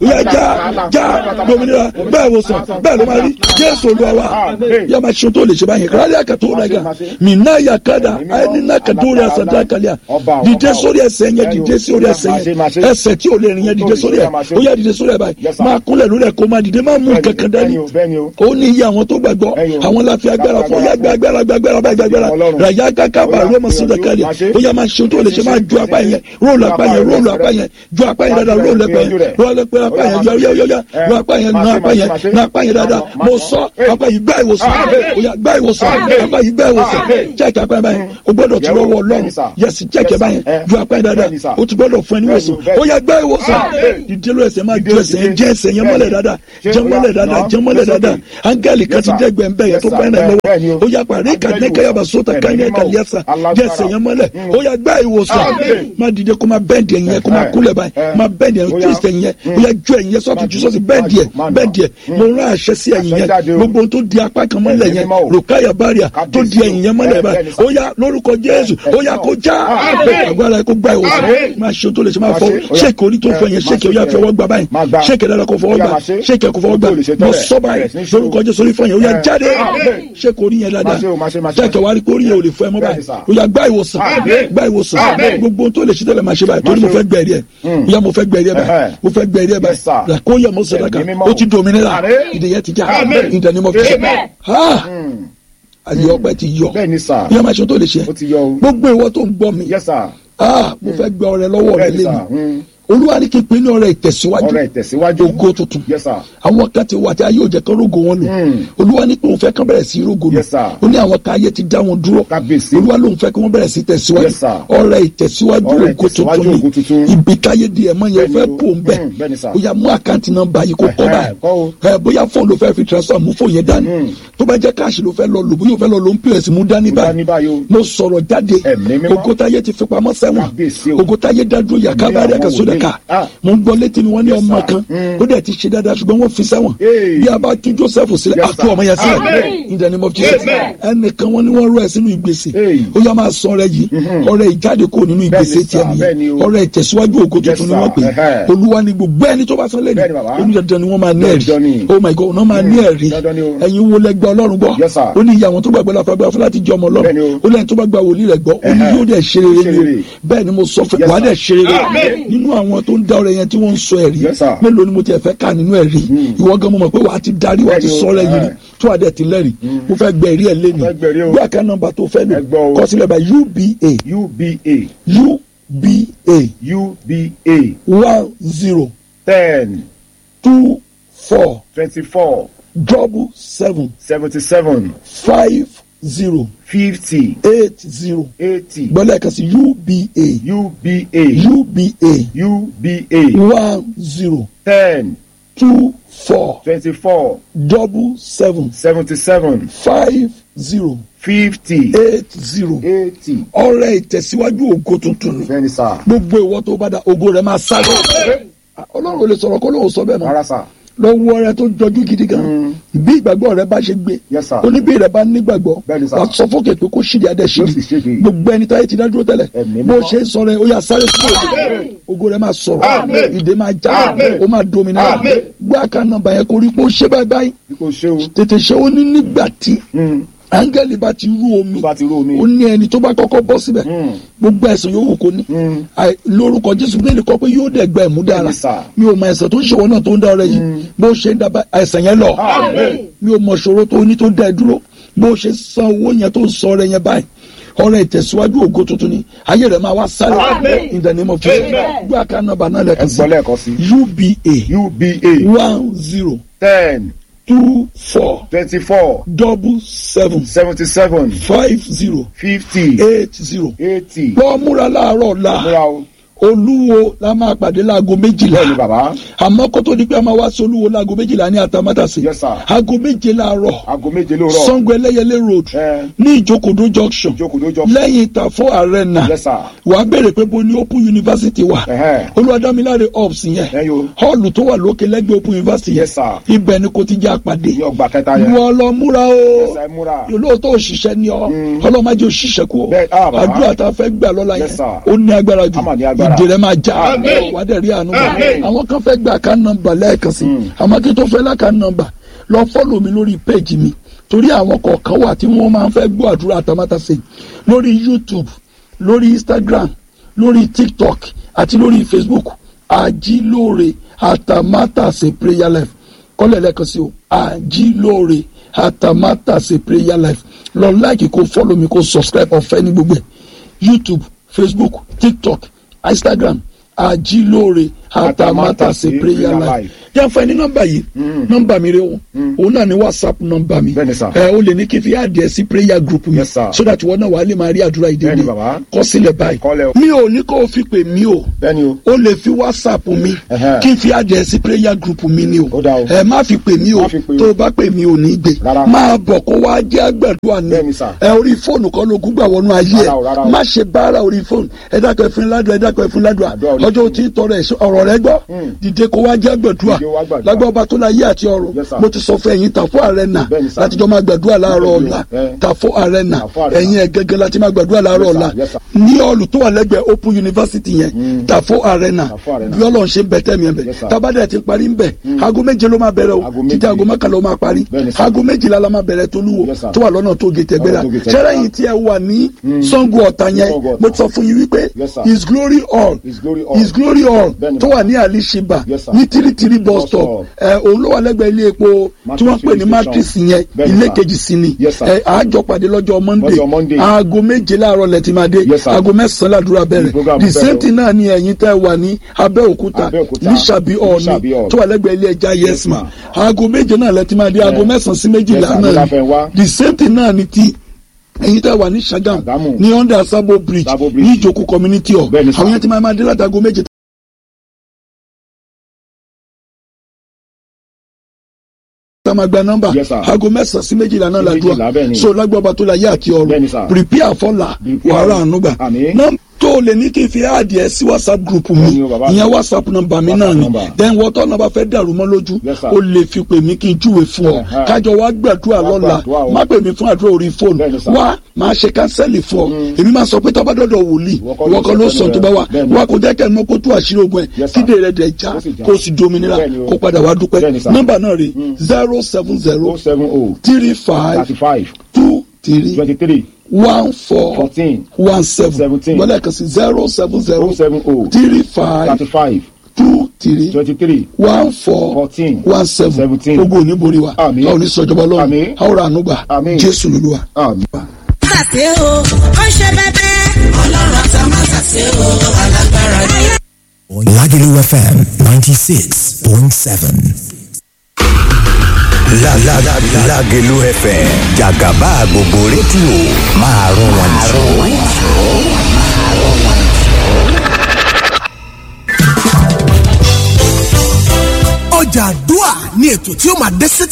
yá já já dominira bẹ́ẹ̀ wò sàn bẹ́ẹ̀ ló máa rí jésù olúwa wa yá máa ṣe tó lè ṣe báyìí kíláàlì àkàtó nàgà mí náà yà kádà ẹni náà kàdó rẹ̀ àsàdá kàlíà dìde sórí ẹsẹ̀ yẹn dìde sórí ẹsẹ̀ yẹn ẹsẹ̀ tí ò lè rìn yẹn dìde sórí ẹ̀ ó yá dìde sórí ẹ̀ báyìí máa kúnlẹ̀ lórí ẹ̀ kó máa dìde máa mú kankan dání ó ní iye àwọn tó gbàgbọ́ àwọn láfi agbára fún yá gbé agbára gbé agbára bá gbé agbára ràyà káká bá rẹ mọ sódà kálí ó yá máa ṣe tó lè ṣe máa ju apá yẹn róòlù apá yẹn róòlù apá yẹn ju apá yẹn dáadáa róòlù apá yẹn róòlù apá yẹn yọ yọ yọ yọ ro apá yẹn na apá yẹn na apá yẹn dáadáa mo sọ apá yìí gbá ìwòsàn ó yá gbá ìwòsàn apá yìí gbá ìwòsàn jẹ́ẹ̀kì apá yẹn báyẹn o gbọ́dọ̀ ti rọwọ́ ọlọ́run yẹsì jẹ́ẹ̀kì báyẹn ju apá yẹn dáadáa o ti gbọ́dọ̀ fún ẹni wòsàn ó yá gbá ìwòsàn ìdílé ẹsẹ̀ máa ju ẹsẹ̀ yẹn jẹ́ ẹsẹ̀ yẹn mọ́lẹ̀ dáadáa jẹ́ mọ́lẹ̀ dáadáa jẹ́ mọ́lẹ̀ dáadáa áńgẹ́lì kan ti dẹ́gbẹ̀ ń bẹ̀ yẹn tó fẹ́ rẹ̀ lọ́wọ́ ó yá parí kàdékẹ́yàbá sóta káyọ̀ kàlíyàsà jẹ́ ẹsẹ̀ yẹn mọ́lẹ̀ ó yá gbá ìwòsàn má dìde kó má bẹ́ẹ̀dì ẹ̀yìn yẹn kó má kúlẹ̀ báyìí má bẹ́ẹ̀dì ẹ̀yìn twist ẹ̀yìn yẹn ó yá ju ẹ̀yìn yẹn sọ́ọ̀tù jù sọ́ọ̀tù bẹ́ẹ̀dì ẹ̀ bẹ́ẹ̀dì ẹ̀ mo rán àṣẹ sí ẹ̀yìn yẹn gbogbo tó di apá kan mọ́lẹ̀ yẹn rukaya baria tó di ẹ̀yìn yẹn mọ́lẹ̀ báyìí ó yá lórúkọ jésù ó yá kó já agbára kó gbá ìwòsàn máa ṣe tó lè ṣe máa fọ ṣéèkì orí tó fọ yẹn ṣéèkì ó yá fi ọwọ́ gbà báyìí ṣéèkì dára kó fọwọ́ gbà ṣéèkì kó fọwọ́ gbà mo sọ báyìí lórúkọ jésù orí fọ yẹn ó yá jáde ṣéèkì orí yẹn dáadáa ṣéèkì wá rí kó orí yẹn ò lè fọ ẹ mọ́ báyìí ó yá gbá ìwòsàn gbá ìwòsàn gbogbo tó lè ṣe tẹ́lẹ̀ máa ṣe báyìí torí mo fẹ́ gbẹ̀rí ẹ̀ ó yá mo fẹ́ gbẹ̀rí ẹ̀ báyìí mo fẹ́ gbẹ̀rí ẹ̀ báyìí kó yẹ mo sọ̀rọ̀ kan ó ti dominira ìdèyẹ ti já ìdánimọ̀ fi ṣe ayé ọpẹ́ ti yọ yẹ máa ṣe tó lè ṣe gbogbo ìwọ tó ń gbọ́ mi mo fẹ́ gbẹ ọrẹ lọ́wọ́ rẹ lẹ́nu olúwa ní kí n pè ní ọrẹ ìtẹ̀síwájú ọrẹ ìtẹ̀síwájú ògo tuntun Yes, sir. àwọn kan ti wà tí ayé òjẹ kan rógo wọn lò olúwa ní pé òun fẹ́ kán bẹ̀rẹ̀ sí rógo lò Yes, sir. ó ní àwọn kan ayé ti dá wọn dúró Kábíyèsí. olúwa lóun fẹ́ kí wọ́n bẹ̀rẹ̀ sí tẹ̀síwájú Yes, sir. ọrẹ ìtẹ̀síwájú Ọrẹ ògo ìtẹ̀síwájú tuntun ògo tuntun. ni ibi káyé di ẹ̀mọ́ yẹn Bẹ́ẹ̀ni fẹ́ o. pò ń bẹ̀ Mm, bẹ́ẹ̀ni, sir. ó yá mú àkáǹtì nọ́mbà yìí kó kọ́ Ẹ̀hẹ́, báyìí kọ́ o. ẹ bóyá fóònù ló fẹ́ fi transfer mú fóònù yẹn dání tó bá jẹ́ káàṣì ló fẹ́ lọ lò bóyá ó fẹ́ lọ lò ń pèsè mú dání dání báyìí o. mo sọ̀rọ̀ jáde Ẹ̀mí mímọ́. ogotaye ti fi pamọ́ Kábíyèsí sẹ́wọ̀n o. ogotaye dádúró yàkábàárẹ̀ àwọn àkàsódàkà wòlíì. Ah. mo ń gbọ́ létí mi wọ́n ní Yes, ọmọ sir. kan ó dẹ̀ ti ṣe dáadáa ṣùgbọ́n wọ́n fi sẹ́wọ̀n Hey. bí a bá tú Joseph sílẹ̀ Yes, àtú sir. ọmọ yẹn sílẹ̀ Amen. in the name of Jesus ẹnìkan wọ́n ní wọ́n rọ ẹ̀ sínú ìgbésẹ̀ Hey. ó yá máa sọ ọrẹ yìí ọrẹ ìjáde kò nínú ìgbésẹ̀ sir, tiẹ̀ bẹ́ẹ̀ ni nìyẹn o. ọrẹ ìtẹ̀síwájú ògo Yes, tuntun ni sir. wọ́n pè é Ẹhẹ́. olúwa ni gbogbo ẹni tó bá sọ lẹ́nu Bẹ́ẹ̀ ni bàbá. onídàájọ́ ni wọ́n máa ní Dandan ẹ̀rí ni. oh my God wọ́n máa ní ẹ̀rí Dandan ni o. ẹ̀yin wo lẹ́gbẹ́ ọlọ́run gbọ́ Yes, sir. ó ní iye àwọn tó gbàgbọ́ láfa gbà fún láti jẹ́ ọmọ Bẹ́ẹ̀ ni ọlọ́run o. ó lẹ́yìn tó bá gba wòlíì rẹ̀ gbọ́ ó ní Ẹhẹ́. yóò dẹ̀ ṣe rere Ṣe ni o rere. bẹ́ẹ̀ ni mo sọ fún Yes, wàá sir. dẹ̀ ṣe rere nínú àwọn tó ń dá ọrẹ yẹn tí wọ́n ń sọ ẹ̀rí Yes, sir. mélòó ni mo tiẹ̀ fẹ́ ká nínú ẹ̀rí ìwọ gan mo mọ̀ pé wàá ti darí wàá ti Bẹ́ẹ̀ ni o. sọ ọrẹ yìí rí Ẹhẹ́. tó wàá dẹ̀ ti lẹ́rìí mo fẹ́ gbẹ ẹ̀rí ẹ̀ lé ní Fẹ́ gbẹ̀rí o. bí àká nọ́mbà tó fẹ́ lò Ẹ gbọ́ o. kọ sílẹ̀ bá UBA uba UBA uba one zero ten two four twenty-four double seven seventy-seven five zero fifty eight zero eighty gbọ́dọ̀ kan sí UBA uba UBA uba one zero ten two four twenty-four double seven seventy-seven five zero fifty eight zero eighty ọrẹ ìtẹ̀síwájú ògo tuntun ni bẹ́ẹ̀ni sá gbogbo ìwọ tó bá da ògo rẹ máa sáré ọlọ́run ò lè sọ̀rọ̀ kó lóun sọ bẹ́ẹ̀ mọ́ rárá sá lọ́wọ́ ọrẹ tó jọjú gidi gan bí ìgbàgbọ́ rẹ bá ṣe gbé Yes, sir. oníbí rẹ bá nígbàgbọ́ Bẹ́ẹ̀ni, sir. wà á sọ fókè pé kó ṣìdí adé Yóò sì ṣìdí ṣèdí. gbogbo ẹni táyé ti dá dúró tẹ́lẹ̀ Ẹ̀mí bó mímọ́. ṣe ń sọ rẹ ó yà sáré fún ògo ògo rẹ máa sọ̀rọ̀ ìdè máa já ó máa dominira gbé àká nọ́mbà yẹn kó rí pé ó ṣe báyìí báyìí bí kò ṣe o tètè ṣe ó ní nígbà tí Mm. áńgẹ́lì bá ti rú omi Tó bá ti rú omi. ó ní ẹni tó bá kọ́kọ́ bọ́ síbẹ̀ Mm. gbogbo ẹ̀sìn yòówù kó ní Mm. Àì- lórúkọ jésù bíbélì kọ pé yóò dẹ̀ gba ẹ̀mú dára Bẹ́ẹ̀ni, sir. mi ò mọ ẹ̀sẹ̀ tó ń ṣèwọ náà tó ń dá ọrẹ yìí bó ṣe ń dábàá ẹ̀sẹ̀ yẹn lọ Amen. mi ò mọ ṣòro tó ní tó dá ẹ dúró bó ṣe san owó yẹn tó ń sọ ọrẹ yẹn báyìí ọrẹ ìtẹ̀síwájú ògo tuntun ni ayé rẹ̀ máa wá sáré in the name of Jesus gbé àká nọ́mbà náà ẹ lẹ́ẹ̀kan sí gbọ́ lẹ́ẹ̀kan sí uba uba one zero ten two four twenty-four double seven seventy-seven five zero fifty eight zero eighty lọ múra láàárọ̀ la múra o olúwo la máa pàdé láago méjìlá bẹ́ẹ̀ni bàbá àmọ́ kó tó di pé a máa wá sí olúwo láago méjìlá ní àtàmátàsí Yes, sir. aago méje láàárọ̀ aago méje lóòrọ̀ sango ẹlẹ́yẹlé road ẹ ní ìjókòdó junction jókòó jọ lẹ́yìn ìtàfọ́ arena Yes, sir. wàá béèrè pé bo ní open university wà Ẹ̀hẹ́. olúwadámiláre ops yẹn Ẹ̀yọ́. hall tó wà lókè lẹ́gbẹ̀ẹ́ open university yẹn Yes, sir. ibẹ̀ ni kò ti jẹ́ àpàdé ní ọgbà kẹta yẹn wọ́n lọ múra o ẹsẹ̀ múra olóòótọ́ òṣìṣẹ́ ni ọ ọlọ́mọdé òṣìṣẹ́ kú o Bẹ́ẹ̀, ah, bàbá. àdúrà tá a fẹ́ gbà lọ́la Yes, yẹn sir. ó ní agbára jù Á mà ní agbára. ìdè rẹ máa já wà á dẹ̀ rí àánú gbà àwọn kan fẹ́ gba àká nọ́mbà lẹ́ẹ̀kan sí àmọ́ kí n tó fẹ́ láka nọ́mbà lọ fọ́lọ̀ mi lórí péjì mi torí àwọn kọ̀ọ̀kan wà tí wọ́n máa ń fẹ́ gbọ́ àdúrà àtàmátàsé lórí YouTube lórí Instagram lórí TikTok àti lórí Facebook àjílóore àtàmátàsé prayer life kọ́lẹ̀ lẹ́ẹ̀kan sí o àjílóore àtàmátàsé prayer life lọ láìkì kó fọ́lọ̀ mi kó subscribe ọ̀fẹ́ ní gbogbo ẹ̀ YouTube Facebook TikTok Instagram àjílóore àtàmátàsé prayer life yà fún ẹ ní nọ́mbà yìí nọ́mbà mi rẹ o òun náà ní whatsapp nọ́mbà mi Bẹ́ẹ̀ni sà. ẹ o lè ní kí n fi àdìẹ sí prayer group mi Yes, sir. so that wọn náà wà á lè máa rí àdúrà ìdílé Bẹ́ẹ̀ni, bàbá. kọ sílẹ̀ báyìí Kọ́lẹ̀ o. mi ò ní kó o fi pè mí o bẹ́ẹ̀ni o o lè fi whatsapp mi Ẹhẹ́. kí n fi àdìẹ sí prayer group mi ni o Ó dáa o. ẹ má fi pè mí o Má fi pè o. tó o bá pè mí o ní gbé Rárá. máa bọ̀ kó wá jẹ́ àgbàdua ni Bẹ́ẹ̀ni, sà. ẹ orí fóònù kan ló gún gbà wọnú ayé Rárá o, rárá ẹ o. má ṣe báárà orí fóònù ẹ dákọ̀ ẹ fún ládùá ẹ dákọ̀ ẹ fún ládùá Àdúrà orí ọjọ́ fóònù. tí ń tọrọ ẹ̀ ọ̀rọ̀ rẹ gbọ́ dìde kó wá jẹ́ àgbàdua Dìde wá gbàdúrà. lágbà ọba tó láyé àti ọ̀run Yes, sir. mo ti sọ fún ẹ̀yin tàfó arena Bẹ́ẹ̀ni, sir. láti jọ máa gbàdúrà láàárọ̀ Bẹ́ẹ̀ni o, ọ̀la ẹ. tàfó arena Tàfó Arena. ẹ̀yin ẹ̀ gẹ́gẹ́ láti máa gbàdúrà láàárọ̀ Yes, sir. ọ̀la Yes, sir. ní ọ̀lù tó wà lẹ́gbẹ̀ẹ́ open university yẹn tàfó arena Tàfó Arena. bí ọlọ́run ṣe ń bẹ tẹ́mi ẹ̀ bẹ̀ Yes, sir. tábàdà ti parí ń bẹ̀ aago méje ló máa bẹ̀rẹ̀ o Aago títí méje. aago mọ́kànlá ó máa parí Bẹ́ẹ̀ni, sir. aago méjìlá la máa bẹ̀rẹ̀ tolúwo Yes, sir. tó wà lọ́nà tó gètè gbéra Lọ́nà tó Gètè ṣẹ́rẹ́ Gbéra. yìí tí ẹ wà ní Ṣàngó Ọ̀tà yẹn Ṣàngó Ọ̀tà. mo ti sọ fún yín wípé Yes, sir. his glory all His Glory Hall. his glory all Bẹ́ẹ̀ni, tó wà ní alishiba Yes, sir. ní tiritiri bus Bus stop stop. ẹ òun ló wà lẹ́gbẹ̀ẹ́ ilé epo tí wọ́n pè ní Matrix matrix station. yẹn Bẹ́ẹ̀ni, ilé sir. kejì sí ni Yes, sir. ẹ àjọ pàdé lọ́jọ́ monday Lọ́jọ́ Monday. aago méje láàárọ̀ lẹ ti máa dé Yes, sir. aago mẹ́sàn-án làdúrà The bẹ̀rẹ̀ program the bẹ̀rẹ̀ same o. thing náà ni ẹ̀yin tẹ́ wà ní abẹ́òkúta Abẹ́òkúta. ní sàbí ọ̀ọ́ni Ní Ṣàbí Hall. tó wà lẹ́gbẹ̀ẹ́ ilé ẹja yesma ma'am. aago méje náà lẹ ti máa dé aago Yeah. mẹ́sàn-án sí méjìlá Yes, sir. náà Láfẹ́ wá. ni the same thing náà ni ti ẹ̀yin tẹ́ wà ní sagam Ṣàgámù. ní under sabo bridge Sabo Bridge. ní ìjókòó community hall Bẹ́ẹ̀ni, sir. àwọn yẹn ti máa máa dé láti aago méje tá a máa gba nọ́mbà Yes, sir. aago mẹ́sàn-án sí méjìlá náà Sí làdúrà méjìlá, bẹ́ẹ̀ ni. so lágbàbà tó la yé àti ọrùn Bẹ́ẹ̀ ni, sir. prepare fọlá Prepare. wàhálà ànúgbà Àmín. nọ́mbà tó lè ní kí n fi àdìẹ sí whatsapp group mi Bẹ́ẹ̀ ni o, bàbá. ìyẹn whatsapp nọ́mbà mi WhatsApp náà ni number. then wọ́tọ́ náà bá fẹ́ dàrú mọ́ lójú Yes, sir. o lè fi pè mí kí n júwe fún ọ Ẹ̀hẹ́. kájọ wá gbàdúrà Wá lọ́la gbàdúrà o. má pè mí fún àdúrà orí Bẹ́ẹ̀ fóònù ni, sir. wá máa ṣe kánsẹ́lì fún ọ èmi máa sọ pé tọ́ba dọ́dọ̀ wòlíì Ìwọ kọ́ ìwọ kọ́ ló ló sọ sọ tó bá wà bẹ́ẹ̀ ni. wá kó jẹ́ kẹ́ ẹ̀ mọ́ kó tú àṣírí ogun ẹ̀ Yes, sir. kídè rẹ̀ dẹ̀ já Kó sì já. kó sì dominira Bẹ́ẹ̀ ni o. kó padà wá dúpẹ́ Bẹ́ẹ̀ ni, sir. nọ́mbà náà rè zero seven zero o seven o three five thirty five two three twenty three one four fourteen one seven Seventeen. gbọ́dọ̀ kan sí zero seven zero o seven o three five thirty five two three twenty three one four Fourteen. one seven Seventeen. ogun òní borí wa Àmín. a ò ní sọjọba lọ́run Àmín. a ó ra àánú gbà Àmín. jésù lolúwa. àmì. sàṣe o ó ṣe bẹbẹ. ọlọ́run àtà má sàṣe o alágbára ni. Lagelu FM 96.7. La la la la Lagelu FM Jagaba gbogbo rédíò máa rún wọn jù. ọjà àdúà ní ètò tí ó máa dé sí